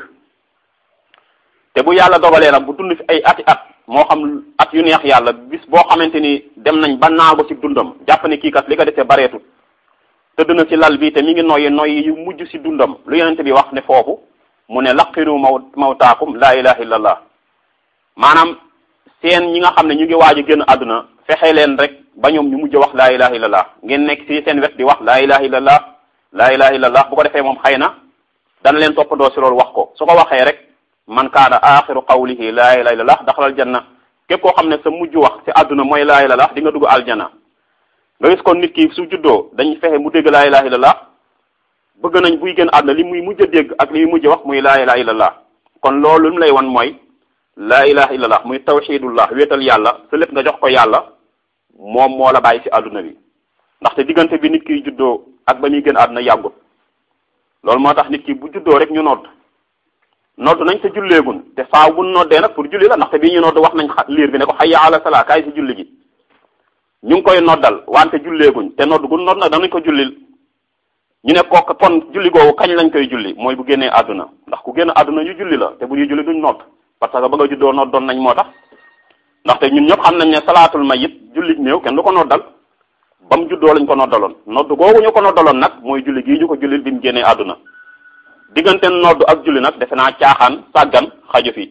te bu yàlla dogalee nag bu dund fi ay ati at moo xam at yu neex yàlla bis boo xamante ni dem nañ ba naago ci dundam jàpp ne kii kat li ko defee bareetut tëdd na ci lal bi te mi ngi noyyi noyyi yu mujj ci dundam lu yonente bi wax ne foofu mu ne laqiru maw mawtaakum laa ilaha illa allah maanaam seen ñi nga xam ne ñu ngi waaj a génn àdduna fexe leen rek ba ñoom ñu mujj wax laa ilaha illa allah ngeen nekk ci seen wet di wax laa ilaha illa allah laa ilaha illa allah bu ko defee moom xëy na dana leen toppandoo ci loolu wax ko su ko waxee rek man kaana axiru qawlihi laa ilaha illa allah daxalal janna képp koo xam ne sa mujj wax ci àdduna mooy laa ilaha illa allah di nga dugg aljana nga gis kon nit ki su juddoo dañ fexe mu dégg laa ilaha illa allah bëgg nañ buy génn àdduna li muy mujj a dégg ak li muy mujj wax muy laa ilaha illa allah kon loolu mu lay wan mooy laa ilaha illa allah muy tawxidullah wéetal yàlla sa lépp nga jox ko yàlla moom moo la bàyyi ci àdduna bi ndaxte diggante bi nit kiy juddoo ak ba muy génn àdduna yàggut loolu moo tax nit ki bu juddoo rek ñu nodd nodd nañ te julleegun te faaw bu noddee nag pour julli la ndaxte bii ñu nodd wax nañ liir bi ne ko hayya ala salaa kaay si julli gi ñu ngi koy noddal wante julleeguñ te nodd gu nodd nag danañ ko jullil ñu ne kooku kon julli googu kañ lañ koy julli mooy bu génnee àdduna ndax ku génn àdduna ñu julli la te bu ñuy julli duñ nodd parce que ba nga juddoo noddoon nañ moo tax ndaxte ñun ñëpp xam nañ ne salaatul mayit julli néew kenn du ko noddal ba mu juddoo lañ ko noddaloon nodd googu ñu ko noddaloon nag mooy julli gii ñu ko jullil bi mu génnee àdduna diggante nodd ak julli nag defe naa caaxaan sàggan xaju fi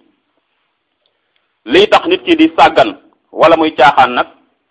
lii tax nit ki di sàggan wala muy caaxaan nag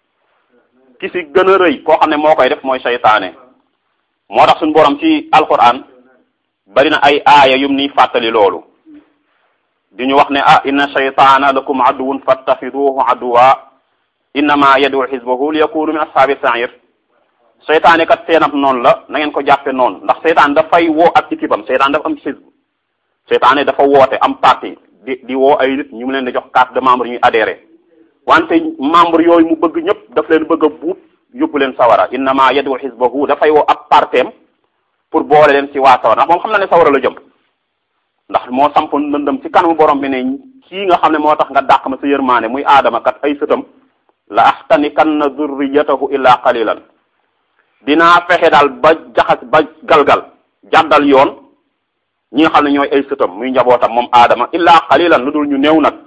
ki si gën a rëy koo xam ne moo koy def mooy seytaane moo tax suñu borom ci alquran bari na ay aaya yum ni fàttali loolu di ñu wax ne ah inna shaytaana lakum aduwun fattaxiduhu aduwa innama yad'u xisbahu li yakunu min ashaabi sa'ir seytaane kat seenam noonu la na ngeen ko jàppe noonu ndax seytaan dafay woo ak équipe am seytaan dafa am xisb seytaane dafa woote am parti di di woo ay nit ñu mu leen di jox carte de membre ñuy adhéré wante membre yooyu mu bëgg ñëpp daf leen bëgg a buub yóbbu leen sawara innama yad'u xisbahu dafay woo ab parteem pour boole leen ci waa sawara ndax moom xam na ne sawara la jëm ndax moo sampoon lëndëm ci kanamu borom bi ne kii nga xam ne moo tax nga dàq ma sa yërmaane muy aadama kat ay sëtam la axtanikanna zurriyatahu illa qalilan dinaa fexe daal ba jaxas ba galgal jàddal yoon ñi nga xam ne ñooy ay sëtam muy njabootam moom aadama illa qalilan lu dul ñu néew nag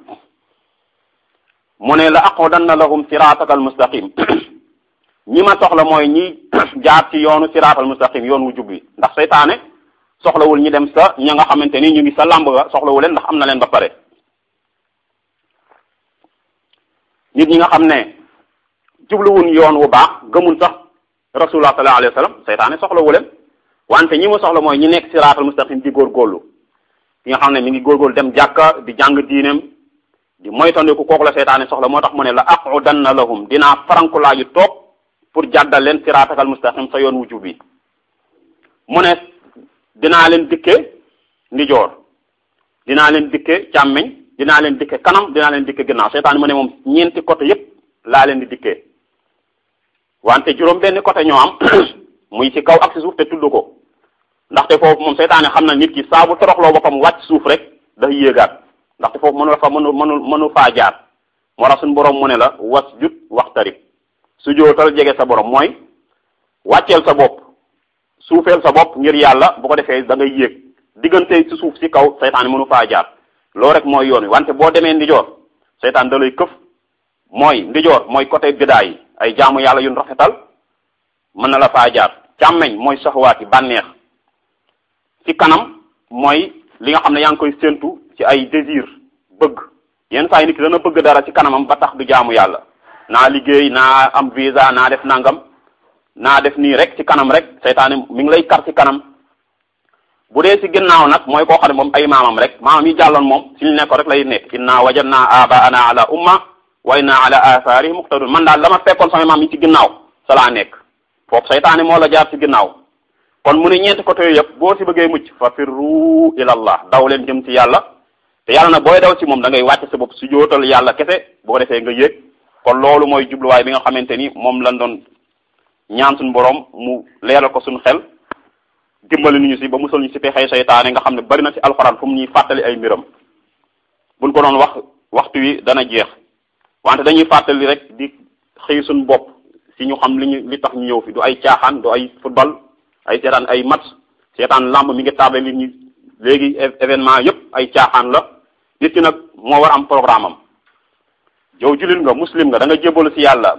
mu ne la aqudanna lahum siraataka al mustaqim ñi ma soxla mooy ñi jaar ci yoonu siraatal mustaqim yoon wu jub bi ndax seytaane soxlawul ñi dem sa ña nga xamante ni ñu ngi sa làmb ga soxlawu leen ndax am na leen ba pare nit ñi nga xam ne jubluwun yoon wu baax gëmul sax rasulullah sallallahu alayhi wa sallam seytaane soxlawu leen wante ñi mu soxla mooy ñi nekk siraatal mustaqim di góorgóorlu ki nga xam ne mi ngi góorgóorlu dem jàkka di jàng diineem di moytandiku kooku la seytaane soxla moo tax mu ne la aqudanna lahum dinaa farankulaayu toog pour jàddal leen siraatakal mustaqim sa yoon wu jub bi mu ne dinaa leen dikke ndijoor dinaa leen dikke càmmeñ dinaa leen dikke kanam dinaa leen dikke ginnaaw seytaan mu ne moom ñeenti côté yépp laa leen di dikkee wante juróom benn côté ñoo am muy ci kaw ak ci suuf te tudd ko ndaxte foofu moom seytaane xam na nit ki saa bu toroxloo boppam wàcc suuf rek day yéegaat ndaxte foofu mënu la fa mënu mënu mënu faa jaar moo tax suñu borom mu ne la was jut waxtarib su jootal jege sa borom mooy wàcceel sa bopp suufeel sa bopp ngir yàlla bu ko defee da ngay yéeg diggante ci suuf ci kaw seytaane mënu faa jaar loolu rek mooy yoon wi wante boo demee ndijoor seytaan da lay këf mooy ndijoor mooy côté bidaa yi ay jaamu yàlla yu rafetal mën na la faa jaar càmmeñ mooy saxwaati bànneex ci kanam mooy li nga xam ne yaa ngi koy séentu ci ay désir bëgg yenn saa yi nit ki dana bëgg dara ci kanamam ba tax du jaamu yàlla naa liggéey naa am visa naa def nangam naa def nii rek ci kanam rek seytaane mi ngi lay kar ci kanam bu dee ci ginnaaw nag mooy koo xam ne moom ay maamam rek maamam yi jàlloon moom ci ñu nekk rek lay nekk inna wajadna abaana ala umma wa inna ala atharihim muqtadun man daal dama fekkoon sama maam yi ci ginnaaw sa laa nekk foofu seytaane moo la jaar ci ginnaaw kon mu ne ñeenti côté yooyu yëpp boo ci bëggee mucc fa firru ila allah daw leen jëm ci yàlla te yàlla nag booy daw ci moom da ngay wàcc sa bopp su jootal yàlla kese boo ko defee nga yéeg kon loolu mooy jubluwaay bi nga xamante ni moom lañ doon ñaan suñu borom mu leeral ko suñu xel dimbali ñu si ba musal ñu si pexey seytaane nga xam ne bari na ci alxuraan fu mu ñuy fàttali ay mbiram buñ ko doon wax waxtu wi dana jeex wante dañuy fàttali rek di xëy suñu bopp si ñu xam li ñu li tax ñu ñëw fi du ay caaxaan du ay football ay seetaan ay match seetaan lamb mi ngi table nit ñi léegi événement yépp ay caaxaan la nit ki nag moo war am programme am yow jullit nga muslim nga da nga jébalu si yàlla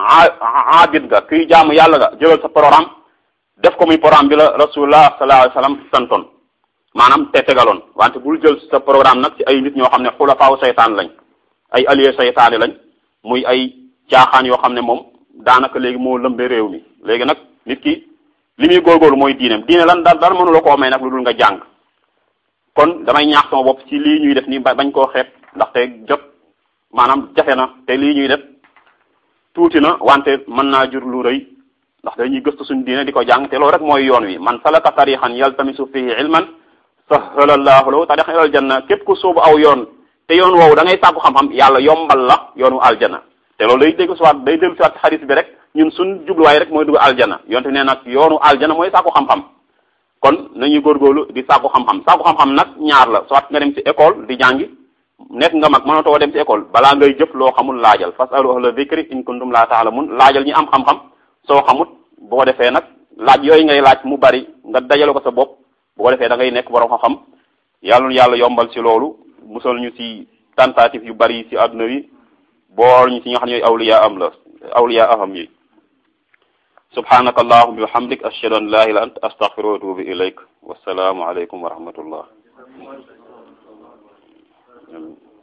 aabid nga kuy jaamu yàlla nga jëlal sa programme def ko muy programme bi la rasulullah sallallahu alayhi wasallam santoon maanaam te tegaloon wante bul jël sa programme nag ci ay nit ñoo xam ne xulafaaw seytaan lañ ay allié seytaane lañ muy ay caaxaan yoo xam ne moom daanaka léegi moo lëmbe réew mi léegi nag nit ki li muy góorgóorlu mooy diineem diine lan dara dara mënu la koo may nag lu dul nga jàng kon damay ñaax sama bopp ci lii ñuy def nii bañ koo xeeb ndaxte jot maanaam jafe na te lii ñuy def tuuti na wante mën naa jur lu rëy ndax dañuy gëstu suñu diine di ko jàng te loolu rek mooy yoon wi man salaka tarixan yaltamisu fihi ilman sahala llahu lahu tarixan ilal janna képp ku soobu aw yoon te yoon woowu da ngay sàkku xam-xam yàlla yombal la yoonu aljana te loolu day dégg siwaat day dégg siwaat ci xaris bi rek ñun suñ jubluwaay rek mooy dugg aljana yonte nee nag yoonu aljana mooy sàkku xam-xam kon nañuy góorgóorlu di sàkku xam-xam sàkku xam-xam nag ñaar la soit nga dem ci école di jàngi nekk nga mag mënatoo dem ci école balaa ngay jëf loo xamul laajal fasalu ahla dhikri in kuntum la ta'lamun laajal ñi am xam-xam soo xamut boo defee nag laaj yooyu ngay laaj mu bari nga dajale ko sa bopp bu ko defee da ngay nekk borom xam-xam yàlla yàlla yombal ci loolu musal ñu ci tentative yu bari ci àdduna wi bool ñu ci nga xam ne yooyu awliya am la awliya aham yi subhanaka allahumma wa bihamdik ashhadu an la ilaha illa anta astaghfiruka wa atubu ilayk wasalaamu alaykum wa rahmatullah